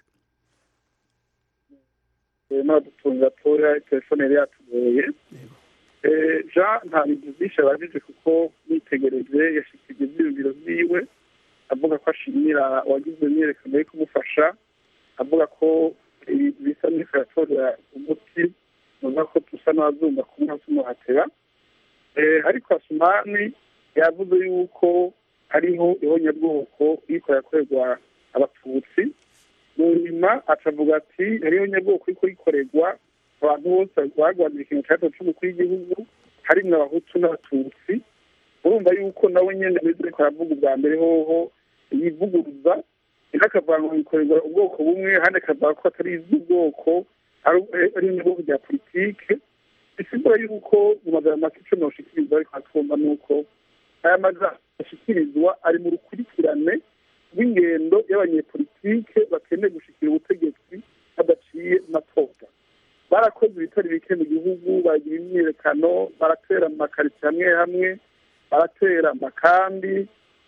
n'abadutunga tora telefone yari yatugoye Eh, jean nta bintu byinshi abajije kuko nitegereje yashikije ibyiyumviro byiwe avuga ko ashimira uwagize imyiyerekano yo kumufasha avuga ko ibi- bisa n'iko yatorera umuti nuvuga ko dusa n'abazumva kumwe tumuhatera Eh, ariko asumani yavuze yuko hariho ihonyabwoko iriko yakorerwa abatutsi mu nyuma acavuga ati hariho nyabwoko iriko rikorerwa abantu bose barwanira ikintu cya gatatu cy'umukuru w'igihugu harimwo abahutu n'abatutsi urumva yuko nawe nyene ameze ariko aravuga ubwa mbere hoho yivuguruza ino akavuga ngo bikorerwa ubwoko bumwe handi akavuga ko atari iz'ubwoko ari ari inyubwoko rya politike bisigura yuko mu magambo make ico noshikiriza ariko atwumva nuko aya majambo ashikirizwa ari mu rukurikirane rw'ingendo y'abanyepolitike bakeneye gushikira ubutegetsi badaciye mu matora barakoze ibitari bike mu gihugu bagira imyiyerekano baratera mu makaritsiye hamwe hamwe baratera amakambi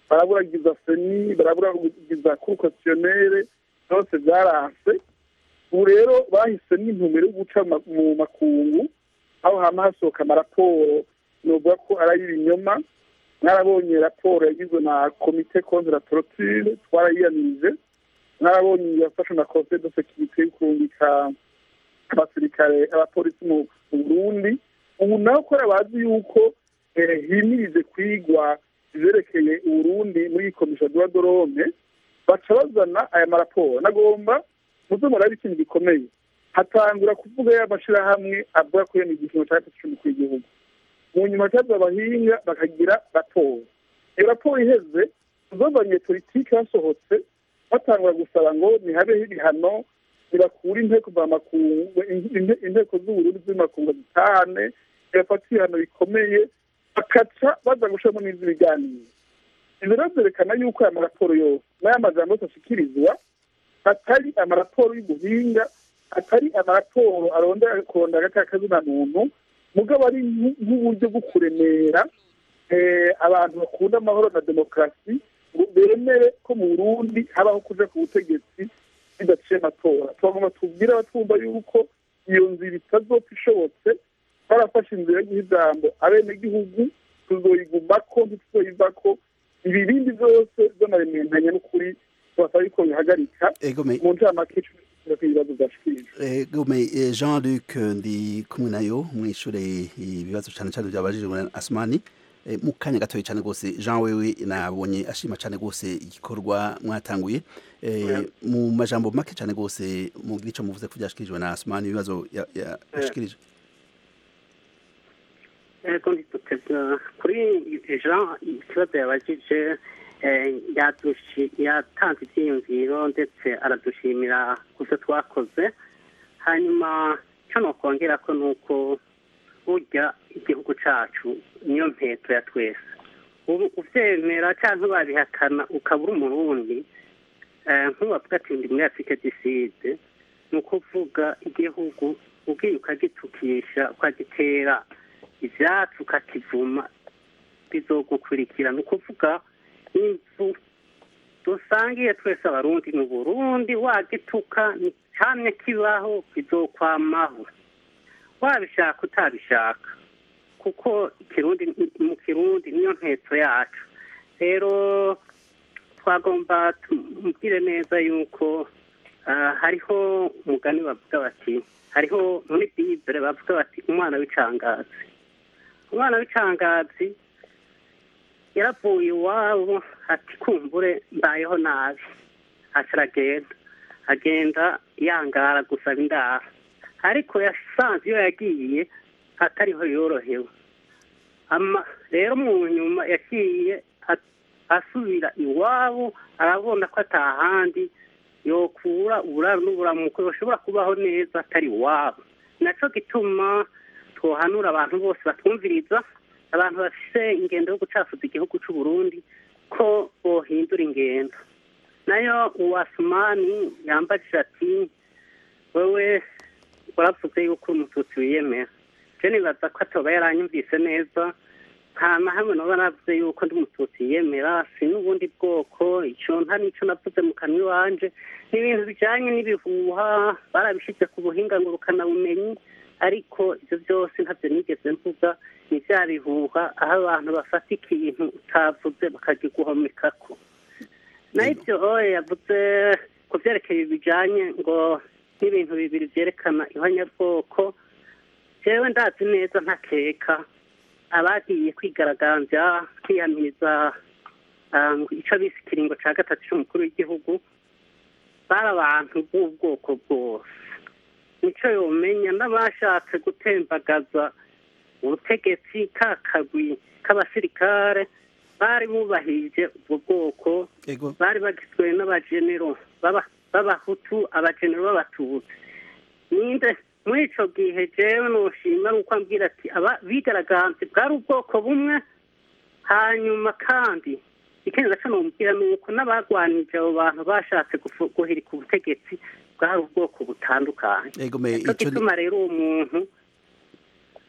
baraburagiza seni baraburagiza kurukasiyonere byose byaranse ubu rero bahisemo intumbero yo guca ma- mu makungu aho hama hasohoka amaraporo novuga ko ari ay'ibinyoma mwarabonye raporo yagizwe na komite contre la torture twarayiyamirije mwarabonye yafashwe na conseil de sécurité yo kurungika abasirikare abapolisi mu mu burundi ubu naho kubera bazi yuko eh, himirije kwigwa ivyerekeye uburundi muri iyi komisha de dorome baca bazana aya maraporo nagomba muze murabe ikintu gikomeye hatangura kuvuga y'amashirahamwe avuga ko iyo ni igipimo cya gatatu cy'umukuru w'igihugu mu nyuma cyaza abahinga bakagira raporo iyo raporo iheze uzovanye politiki hasohotse batangura gusaba ngo nihabeho ibihano ntibakure inteko z'amakungu inte- inteko z'uburundi z'amakungu zitahane ntibafate ibihano bikomeye bakaca baza gushiramo n'iz'ibiganiro ibyo rero byerekana yuko aya maraporo yose n'aya majambo yose ashikirizwa atari amaraporo y'ubuhinga atari amaraporo arondera kurondera agati kazina muntu mugabo ari nk'u- nk'uburyo bwo kuremera eh, abantu bakunda amahoro na demokarasi ngo bemere ko mu burundi habaho kuja ku butegetsi bidaciye amatora twagomba tubwire abatwumva yuko iyo nzira itazopfa ishobotse barafashe inzira yo guha ijambo abenegihugu tuzoyigumako ntituzoyivako ibi bindi byose by'amarementanya n'ukuri tubasaba yuko bihagarika egome mu ncamake icumi ibibazo byashikirijwe egome eh, Jean Luc ndi kumwe nayo mwishure ibibazo cyane cyane byabajijwe na Asmani Eh, mu kanya gatoya cyane rwose Jean wewe nabonye ashima cyane rwose igikorwa mwatanguye Eh, mu majambo make cyane rwose mugira ico muvuze ko byashikirijwe na Asmani ibibazo ya- ya- yashikirije ego ntidutebya kuri jean ikibazo yabajije eh, yadushi- yatanze ibyiyumviro ndetse aradushimira ku byo twakoze hanyuma icyo nokongera ko ni uko burya igihugu cyacu niyo mpetso ya twese ubu ubyemera cyangwa babihakana ukaba uri umurundi eh, nk'uwavuga ati ndi muri afurika diside ni ukuvuga igihugu ubwiye ukagitukisha ukagitera ivyatsi ukakivuma bizogukurikira ni ukuvuga inzu dusangiye twese abarundi mu burundi wagituka ni camye kibaho bizokwamaho wabishaka utabishaka kuko ikirundi mu kirundi niyo ntetso yacu rero twagomba tumubwire neza yuko ah, hariho umugani bavuga bati hariho muri bibure bavuga bati umwana w'icangazi umwana w'icangazi yaravuye iwabo ati kumbure mbayeho nabi aca aragenda agenda yangara gusaba indaro ariko yasanze iyo yagiye atariho yorohewe ama rero mu nyuma yagiye a- asubira iwabo arabona ko atahandi yokura uburaro n'uburamuko bashobora kubaho neza atari iwabo naco gituma twohanura abantu bose batwumviriza abantu bafise ingendo yo gucafuza igihugu c'u Burundi ko bohindura ingendo nayo uwasumani yambajije ati wewe waravuze yuko uri umututsi wiyemera je nibaza ko atoba yaranyumvise neza nta na hamwe noba navuze yuko ndi umututsi yiyemera si n'ubundi bwoko ico nta n'ico navuze mu kanwa iwanje ni ibintu bijanye n'ibihuha barabishize ku buhinga ngurukanabumenyi ariko ivyo byose ntavyo nigeze mvuga ni vya bihuha aho abantu bafata ikintu utavuze bakagiguhomekako naho ivyo oye yavuze ku vyerekeye bijanye ngo n'ibintu bibiri vyerekana ihonyabwoko jewe ndazi neza ntakeka abagiye kwigaragambya kwiyamiriza ah, ico bise ikiringo ca gatatu c'umukuru w'igihugu bari abantu b'ubwoko bwose nico yomenya n'abashatse gutembagaza ubutegetsi ka kagwi k'abasirikare bari bubahirije ubwo bwoko ego bari bagizwe n'abagenero b'aba- b'abahutu abagenero b'abatutsi ninde muri ico gihe jewe noshima nuko ambwira ati aba bigaragambye bwari ubwoko bumwe hanyuma kandi ikindi gaco nomubwira ni uko n'abagwanije abo bantu bashatse gufu- guhirika ubutegetsi bwari ubwoko butandukanye ego me nico ico ni- gituma rero uwo muntu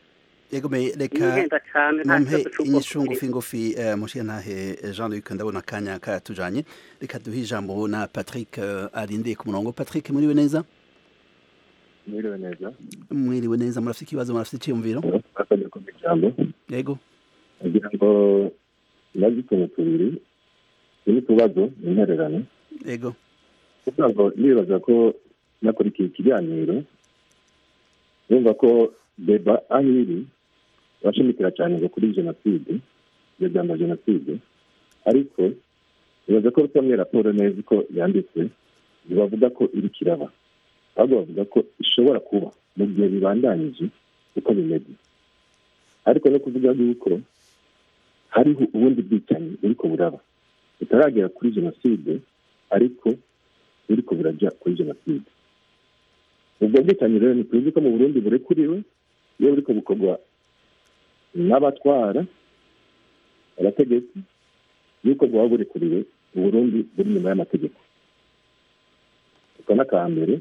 yego me reka Ninkenda cane nta mumpe kibazo c'ubwoko inyishu bubiri. ngufi ngufi eh, mushiye ntahe eh, Jean Luc ndabona akanya katujanye reka duhe ijambo na Patrick eh, arindiye ku murongo Patrick muriwe neza mwiriwe neza mwiriwe neza murafite ikibazo murafite icyiyumviro murakoze kumva ijambo yego kugira ngo nazi utuntu tubiri turi utubazo intererano yego kugira ngo nibaza ko nakurikiye ikiganiro yumva ko deba aho iri bashimikira cyane ngo kuri jenoside ibyo byamba jenoside ariko nibaza ko rusomye raporo neza uko yanditse ntibavuga ko iri kiraba ahubwo bavuga ko ishobora kuba mu gihe bibandanyije uko bimeze ariko no kuvuga yuko hariho ubundi bwicanyi buriko buraba butaragera kuri jenoside ariko buriko burajya kuri jenoside ubwo bwicanyi rero ntituzi ko mu burundi burekuriwe iyo buriko bukorwa n'abatwara abategetsi yuko bwaba burekuriwe mu burundi buri nyuma y'amategeko uko n'aka mbere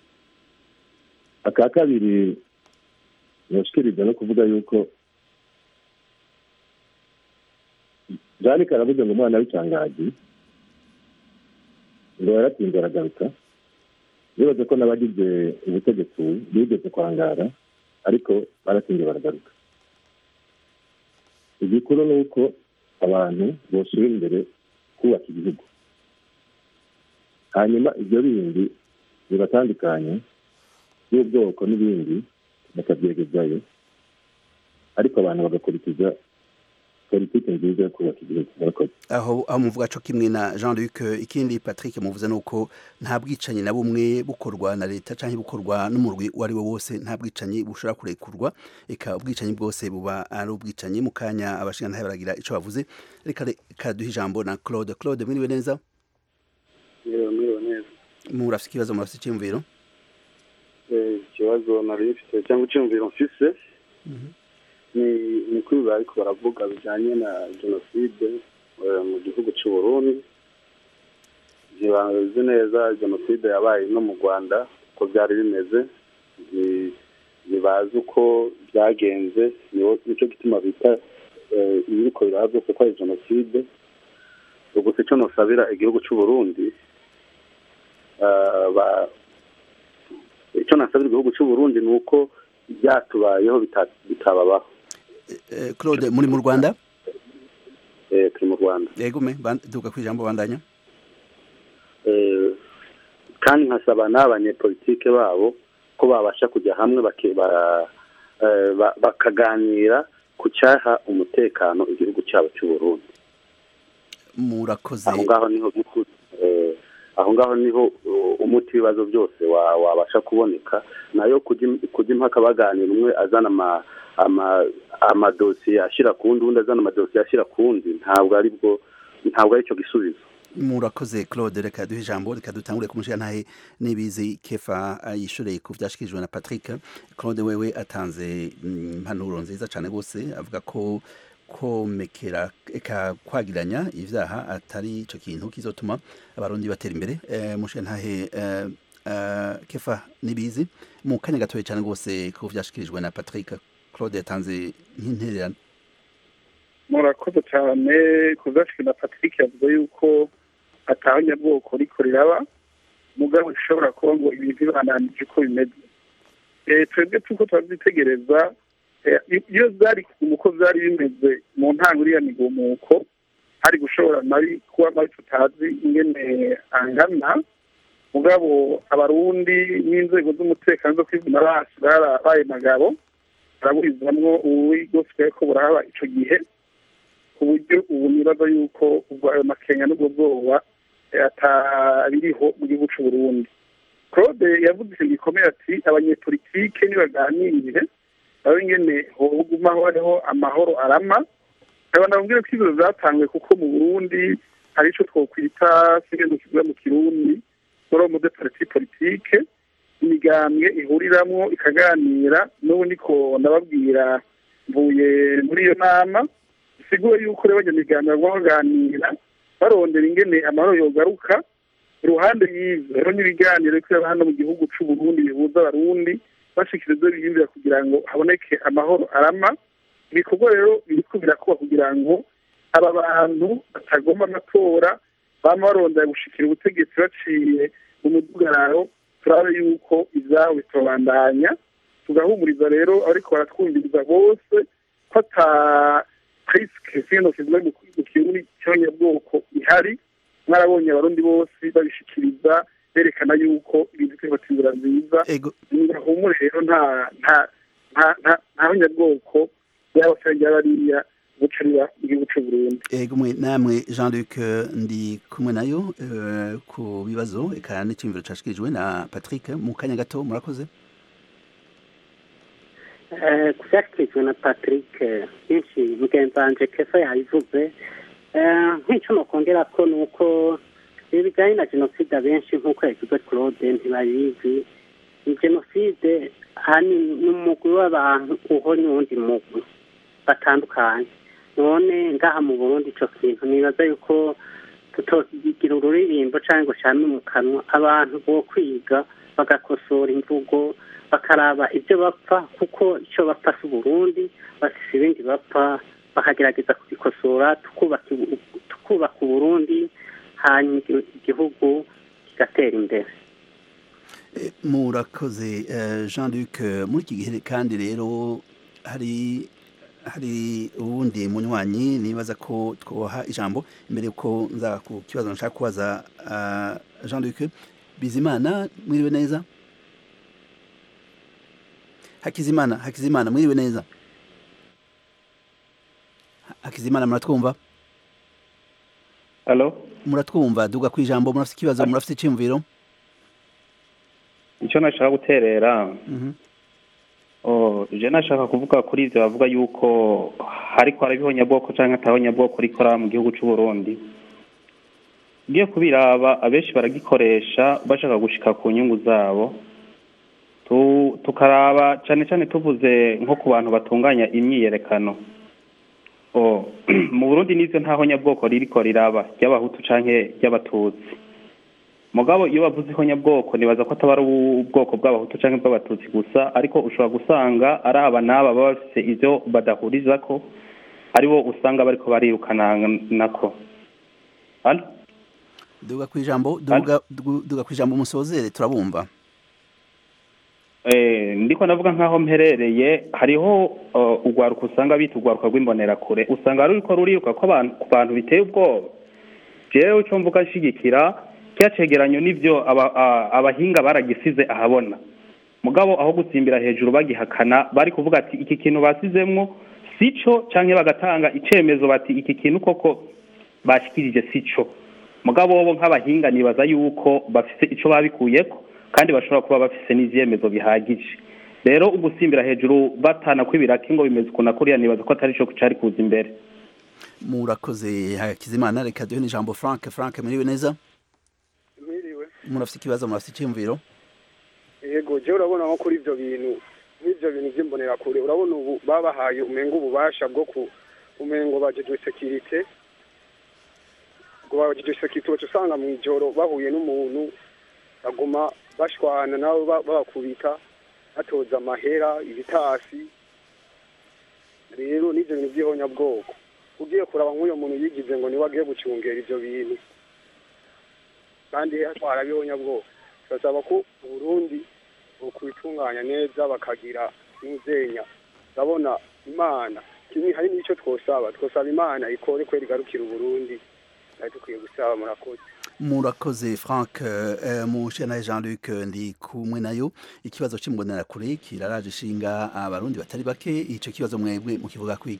aka kabiri yoshikiriza no kuvuga yuko jani karavuze ngo umwana w'icangaji ngo yaratinze aragaruka bibaze ko n'abagize ubutegetsi bigeze kwangara ariko baratinze baragaruka igikuru ni uko abantu boshyira imbere kubaka igihugu hanyuma ibyo bindi bibatandukanye by'ubwoko n'ibindi bakabyegezayo ariko abantu bagakurikiza politiki nziza yo kubaka igihugu murakoze aho aho muvuga co kimwe na Jean Luc ikindi Patrick muvuze nuko nta bwicanyi na bumwe bukorwa na leta canke bukorwa n'umurwi wari we wose nta bwicanyi bushobora kurekurwa eka ubwicanyi bwose buba ari ubwicanyi mu kanya abashinga ntahe baragira ico bavuze reka reka duhe ijambo na Claude Claude mwiriwe neza Mwiriwe mwiriwe neza murafite ikibazo murafite icyumviro Eh, ikibazo nari mfite cyangwa icyumviro mfise ni ni kuri biba ariko baravuga bijyanye na jenoside eh, mu gihugu cy'u Burundi ntibazi neza jenoside yabaye no mu rwanda uko byari bimeze Nti- ntibazi uko byagenze niwo- nicyo gituma bita eh, ibiriko biraba byose ko ari jenoside ubwo si cyo nosabira igihugu cy'u Burundi eh, ba- icyo nasabira igihugu cy'u Burundi ni uko byatubayeho bita- bitababaho Eh, Claude muri mu Rwanda eh, turi mu rwanda yego me ban- duka ku ijambo bandanya Eh, kandi nkasaba n'abanyepolitike babo ko babasha kujya hamwe bake- ba- eh, ba- bakaganira ku cyaha umutekano igihugu cyabo cy'u Burundi murakoze aho ngaho niho eh, aho ngaho niho uh, umuti w'ibibazo byose wa- wabasha kuboneka nayo kujya im- kujya impaka baganira umwe azana ama ama amadosiye ashyira ku wundi undi azana amadosiye ashyira ku wundi ntabwo ari bwo ntabwo ari cyo gisubizo murakoze Claude reka duhe ijambo reka dutangure kumushyira ntahe n'ibizi kefa yishoreye ku byashikirijwe na Patrick Claude wewe atanze mm, impanuro nziza cyane rwose avuga ko komekera eka kwagiranya ivyaha atari ico kintu kizotuma abarundi batera imbere eh, mushyira ntahe eh, eh, kefa n'ibizi mu kanya gatoya cyane rwose ku byashikirijwe na Patrick Claude yatanze nk'intererano murakoze cyane kuzashika na patrick yavuze yuko atahanyabwoko riko riraba mugabo bishobora kuba ngo ibintu bibananije uko bimeze Eh, twebwe tuko turabyitegereza eh, iyo byari uko byari bimeze mu ntango iriya migumuko hari gushobora nari kuba mabi tutazi ingene angana mugabo abarundi n'inzego z'umutekano zo kwivuna basi barabaye magabo baraburizamwo uwigoswe ko buraba ico gihe ku buryo ubu nibaza yuko ubwo ayo makenga n'ubwo bwoba eh, atabiriho mu gihugu c'u Burundi claude yavuze ikintu gikomeye ati abanyepolitike nibaganire babe ingene hogumaho hariho amahoro arama aba nababwire ko ibiro zatanzwe kuko mu burundi hari ico twokwita singenzo kivuga mu kirundi forum de parti politique imigambwe ihuriramwo ikaganira n'ubu niko ndababwira mvuye muri iyo nama bisigura yuko rero abanyamigambwe bagomba baganira barondera ingene amahoro yogaruka iruhande y'ivyo rero n'ibiganiro biri hano mu gihugu c'u Burundi bihuza abarundi bashikira ibyo biyumvira kugira ngo haboneke amahoro arama ibikorwa rero biriko birakuba kugira ngo aba bantu batagomba amatora bama barondera gushikira ubutegetsi baciye mu mudugararo turabe yuko ivyabo bitobandanya tugahumuriza rero ariko baratwumviriza bose ko ata risike zino kivuga mu kirundi cy'abanyabwoko ihari mwarabonye abarundi bose babishikiriza berekana yuko ibintu turiko inzira nziza ngahumure rero nta nta nta nta nta banyabwoko yaba cyangwa bariya gucira igihugu cy'u Burundi ego mwe namwe Jean Luc ndi kumwe nayo eh, ku bibazo eka n'icyumviro cyashikirijwe na Patrick mu kanya gato murakoze Eh, ku byashyikirijwe na patrick eh, byinshi mugenzi wanjye kefa yabivuze Eh, nk'icyo nokongera ko ni uko ibi bijyanye na jenoside abenshi nk'uko yagize claude ntibabizi ni jenoside ahanini ni umugwi w'abantu uhora n'uwundi mugwi batandukanye none ngaha mu burundi icyo kintu nibaza yuko tutogira ururirimbo cyangwa ngo cyane mu kanwa abantu bo kwiga bagakosora imvugo bakaraba ibyo bapfa kuko icyo bapfa si uburundi bafise ibindi bapfa bakagerageza kubikosora tukubaka ibu- tukubaka uburundi hanyuma igi- igihugu kigatera imbere Eh, murakoze eh, Jean Luc eh, muri iki gihe kandi rero hari hari uwundi munywanyi nibaza ko twoha ijambo imbere yuko nza ku kibazo nshaka kubaza ah, Jean Luc Bizimana mwiriwe neza Hakizimana Hakizimana mwiriwe neza Ha- Hakizimana muratwumva Halo muratwumva duga ku ijambo murafite ikibazo murafite icyumviro icyo nashaka guterera Mhm. oh je nashaka kuvuga kuri ivyo bavuga yuko hariko harabiho nyabwoko canke ataho nyabwoko rikora mu gihugu c'u Burundi ngiye kubiraba abenshi baragikoresha bashaka gushika ku nyungu zabo tu, tukaraba cane cane tuvuze nko ku bantu batunganya imyiyerekano oh mu Burundi nivyo ntaho nyabwoko ririko riraba ry'abahutu canke ry'abatutsi mugabo iyo bavuze ko nyabwoko nibaza ko ataba ari ubwoko bw'abahutu cyangwa bw'abatutsi gusa ariko ushobora gusanga ari aba n'aba baba bafite ibyo badahuriza ko aribo usanga bariko barirukana nako Halo? duga ku ijambo duga duga- duga ku ijambo musozere turabumva Eh, ndiko ndavuga nk'aho mperereye hariho uh, urwaruka usanga bita urwaruka rw'imbonerakure usanga ruriko ruriruka ko abantu ku bantu biteye ubwoba jewe ico mvuga nshigikira kya cegeranyo nivyo aba- a- abahinga baragisize ahabona mugabo aho gutsimbira hejuru bagihakana bari kuvuga ati iki kintu basizemwo sico canke bagatanga icemezo bati iki kintu koko bashikirije sico mugabo bo nk'abahinga nibaza yuko bafise ico babikuyeko kandi bashobora kuba bafise n'ivyemezo bihagije rero ugusimbira hejuru batana kw'ibiraki ngo bimeze ukuntu kuriya nibaza ko atari co cari kuza imbere murakoze hakizimana reka duhe n'ijambo frank frank mwiriwe neza mwiriwe murafite ikibazo murafite icyumviro yego je urabona nko kuri ivyo bintu nk'ivyo bintu vy'imbonerakure urabona ubu babahaye umenga ububasha bwo ku umengo bajejwe sekirite ngo bajejwe sekirite uca usanga mw'ijoro bahuye n'umuntu baguma bashwana nabo ba- babakubita batoza amahera ibitasi rero n'ivyo bintu vy'ihonyabwoko ugiye kuraba nk'uyo muntu yigize ngo niwe agiye gucungera ivyo bintu kandi hatwara abihonyabwoko turasaba ko uburundi bokwitunganya neza bakagira n'uzenya urabona imana kimwe hari n'icyo twosaba twosaba imana ikore kwera igarukira uburundi nayo dukwiye gusaba murakoze murakoze frank eh, mushana jean luc ndi kumwe nayo ikibazo cy'imbonerakure kiraraje ishinga abarundi batari bake ico kibazo mwebwe mukivuga kwiga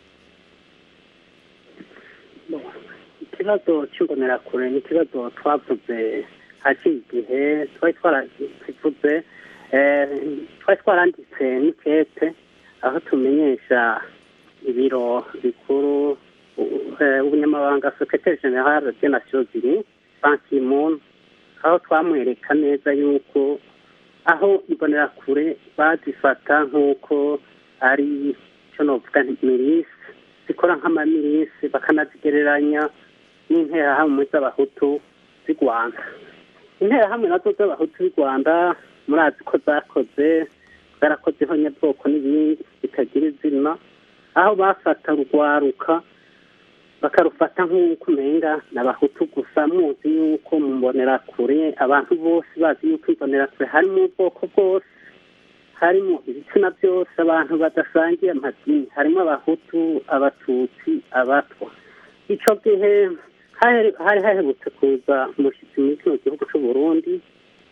ikibazo cy'imbonerakure ni ikibazo twavuze haciye igihe twari twarakivuze eh, twari twaranditse n'ikete aho tumenyesha ibiro bikuru u- eh, ubunyamabanga secretaire general de nations unies ban ki-moon aho twamwereka neza yuko aho imbonerakure bazifata nk'uko ari icyo novuga nti milisi zikora nk'amamilisi bakanazigereranya n'interahamwe z'abahutu z'i rwanda interahamwe nazo z'abahutu b'i rwanda murazi ko zakoze bwarakoze ihonyabwoko n'ibindi bitagira izina aho bafata urwaruka bakarufata nk'uko umenga ni abahutu gusa muzi yuko mu mbonerakure abantu bose bazi yuko imbonerakure harimo ubwoko bwose harimo ibitsina byose abantu badasangiye amadini harimo abahutu abatutsi abatwa icyo gihe hari hari haherutse kuza umushyitsi muri kino gihugu cy'u Burundi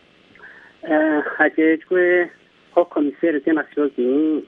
eh, hajejwe ko komiseri de nasiyo zini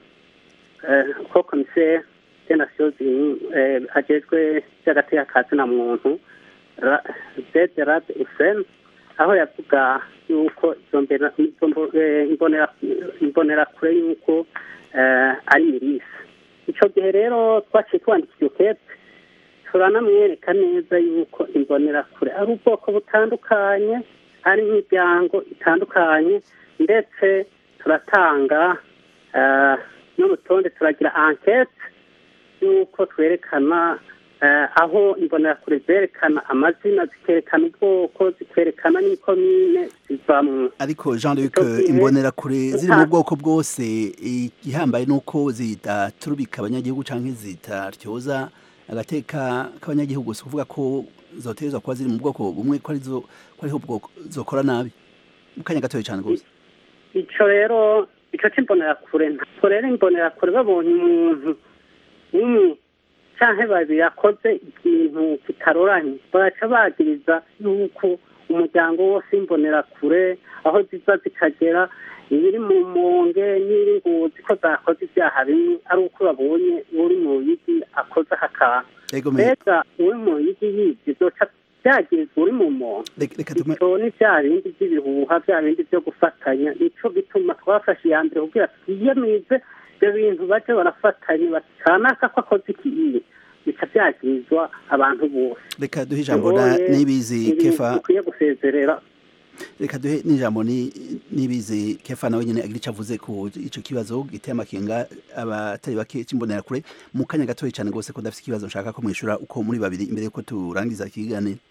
ko komiseri de nasiyo zini hajejwe by'agateka ka zina muntu Ra- zede rade useni aho yavuga yuko izo mbera- izo mbo- eh, imbonera- imbonerakure yuko eh, ari mirisi icyo gihe rero twaciye twandikira ukete turanamwereka neza yuko imbonerakure ari ubwoko butandukanye ari imiryango itandukanye ndetse turatanga eh, n'urutonde turagira ankete yuko twerekana eh, aho imbonerakure zerekana amazina zikerekana ubwoko zikerekana n'ikomine zivamwo ariko jean luc Icyo gihe- imbonerakure ziri mu Nta- bwoko bwose igihambaye ni uko zidaturubika abanyagihugu cyangwa zitaryoza agateka k'abanyagihugu si ukuvuga ko zoterezwa kuba ziri mu bwoko bumwe ko arizo ko ariho ubwoko zokora nabi mu kanya gatoya cyane rwose icyo rero icyo cy'imbonerakure ntabwo rero imbonerakure babonye umuntu umwe cyangwa babiri yakoze ikintu kitaroranye baraca bagiriza yuko umuryango wose w'imbonerakure aho ziza zikagera ibiri mu monge n'iri nguzi ko zakoze ibyaha bimwe ari uko babonye uri mu bigi akoze aka kantu Ego me- mbega uri mu bigi yibye byoca byagirizwa uri mu monge reka tume icyo ni bya bindi by'ibihuha bya bindi byo gufatanya nicyo gituma twafashe iya mbere kugira twiyemize ibyo bintu baje barafatanya bati kanaka ko akoze ikiyi bica byagirizwa abantu bose reka duhe ijambo na None nibizi ibintu kefa dukwiye gusezerera reka duhe n'ijambo ni nibizi kefa nawe nyine agira icyo avuze ku ico kibazo giteye amakenga abatari bake c'imbonerakure mu kanya gatoya cyane rwose ko ndafite ikibazo nshaka ko mwishura uko muri babiri imbere yuko turangiza ikiganiro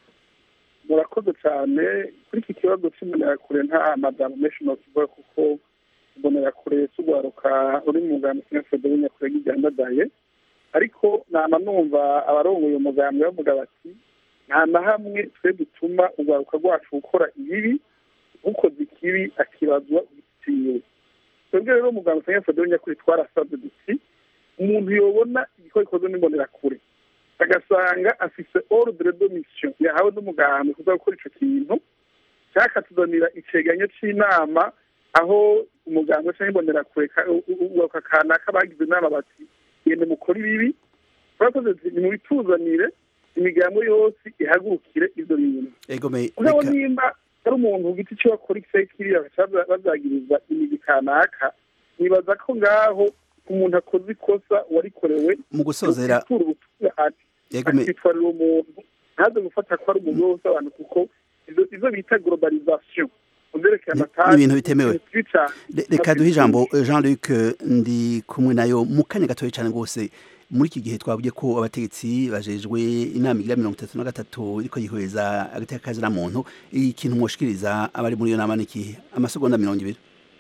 murakoze cyane kuri iki kibazo cy'imbonerakure nta madamu menshi nokivuga kuko imbonerakure z'urwaruka ruri mu ngano sinyafede w'inyakure ry'iryandadaye ariko nama numva abarongoye umugambwe bavuga bati nta na hamwe twe dutuma urwaruka rwacu gukora ibibi ukoze ikibi akibazwa igitiwe twebwe rero umugambwe sinyafede w'inyakure twarasabye duti umuntu yobona igikora gikozwe n'imbonerakure agasanga afise ordre de mission yahawe n'umugambi kuza gukora ico kintu cyakatuzanira iceganyo c'inama aho umuganga canke imbonerakure ugaruka kanaka bagize inama bati gende mukora ibibi turakoze tuti nimubituzanire imigambo yose ihagurukire ivyo bintu ego me mugabo reka nimba ari umuntu ku giti ciwe akora ikisaya kiriya bagaca bazagiriza imigi kanaka nibaza ko ngaho umuntu akoze ikosa warikorewe mu gusozera ukitura ubutumwa ati ego me akitwarira umuntu ntaze gufata ko ari umuntu wose abantu kuko izo izo bita globalisation uzerekeye Ni- amataje ni ibintu bitemewe. ni bibi cane. Re- reka duhe ijambo eh, Jean Luc eh, ndi kumwe nayo mu kanya gatoya cyane rwose muri iki gihe twavuye ko abategetsi bajejwe inama igira mirongo itatu na gatatu iriko yihweza agateka kazina muntu ikintu mwoshikiriza abari muri iyo nama ni ikihe amasegonda mirongo ibiri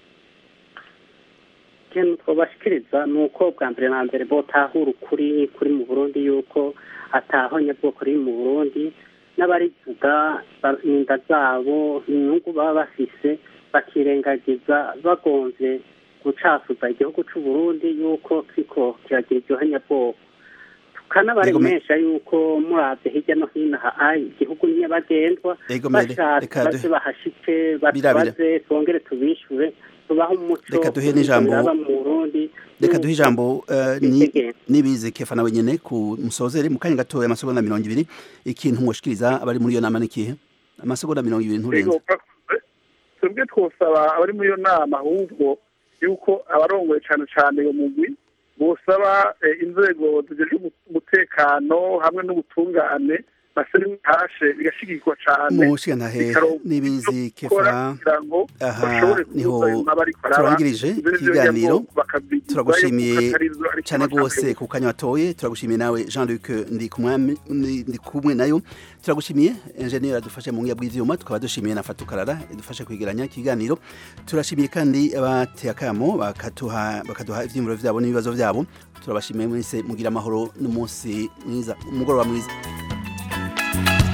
ikintu twabashikiriza ni uko bwa mbere na mbere botahura ukuri kuri mu burundi yuko atahonya bwoko riri mu burundi n'abarivuga ba- inda zabo inyungu baba bafise bakirengagiza bagonze gucafuza igihugu c'u Burundi yuko kiriko kiragira iryo honyabwoko tukanabaremesha yuko muravye hirya no hino aha igihugu ni nyabagendwa Ego mere, bashatse reka baze duhe- bahashike Birabira. batubaze twongere tubishure tubahe umuco Reka duhe n'ijambo- biraba mu Burundi reka duhe ijambo eh, ni- Itegeko. nibize kefa nawe nyene ku musozere mu kanya gatoya amasegonda mirongo ibiri ikintu mwoshikiriza abari muri iyo nama ni ikihe amasegonda mirongo ibiri nturenze Ego, murakoze. twebwe twosaba abari muri iyo nama ahubwo yuko abarongoye cane cane uyo mugwi bosaba eh, inzego zijejwe umu- umutekano hamwe n'ubutungane baseritashe bigashigikwa cane mushigantahe n'ibizi kefa kugira ngo aha bashobore niho kubuza ayo mabi ariko araba. turangirije Ivyo nivyo ikiganiro bigira ngo bakabyigizayo turagushimiye kuko atari vyo, ariko cyane rwose bashaka ku kanya watoye turagushimiye nawe jean luc ndi kumwami- ndi- ndi kumwe nayo turagushimiye enjeniyeri adufashe mu ngiya bw'ivyuma tukaba dushimiye na fatukarara idufashe kwegeranya ikiganiro turashimiye kandi abateye akamo bakatuha bakaduha ivyiyumviro vyabo n'ibibazo vyabo turabashimiye mwese mugira amahoro n'umunsi mwiza umugoroba mwiza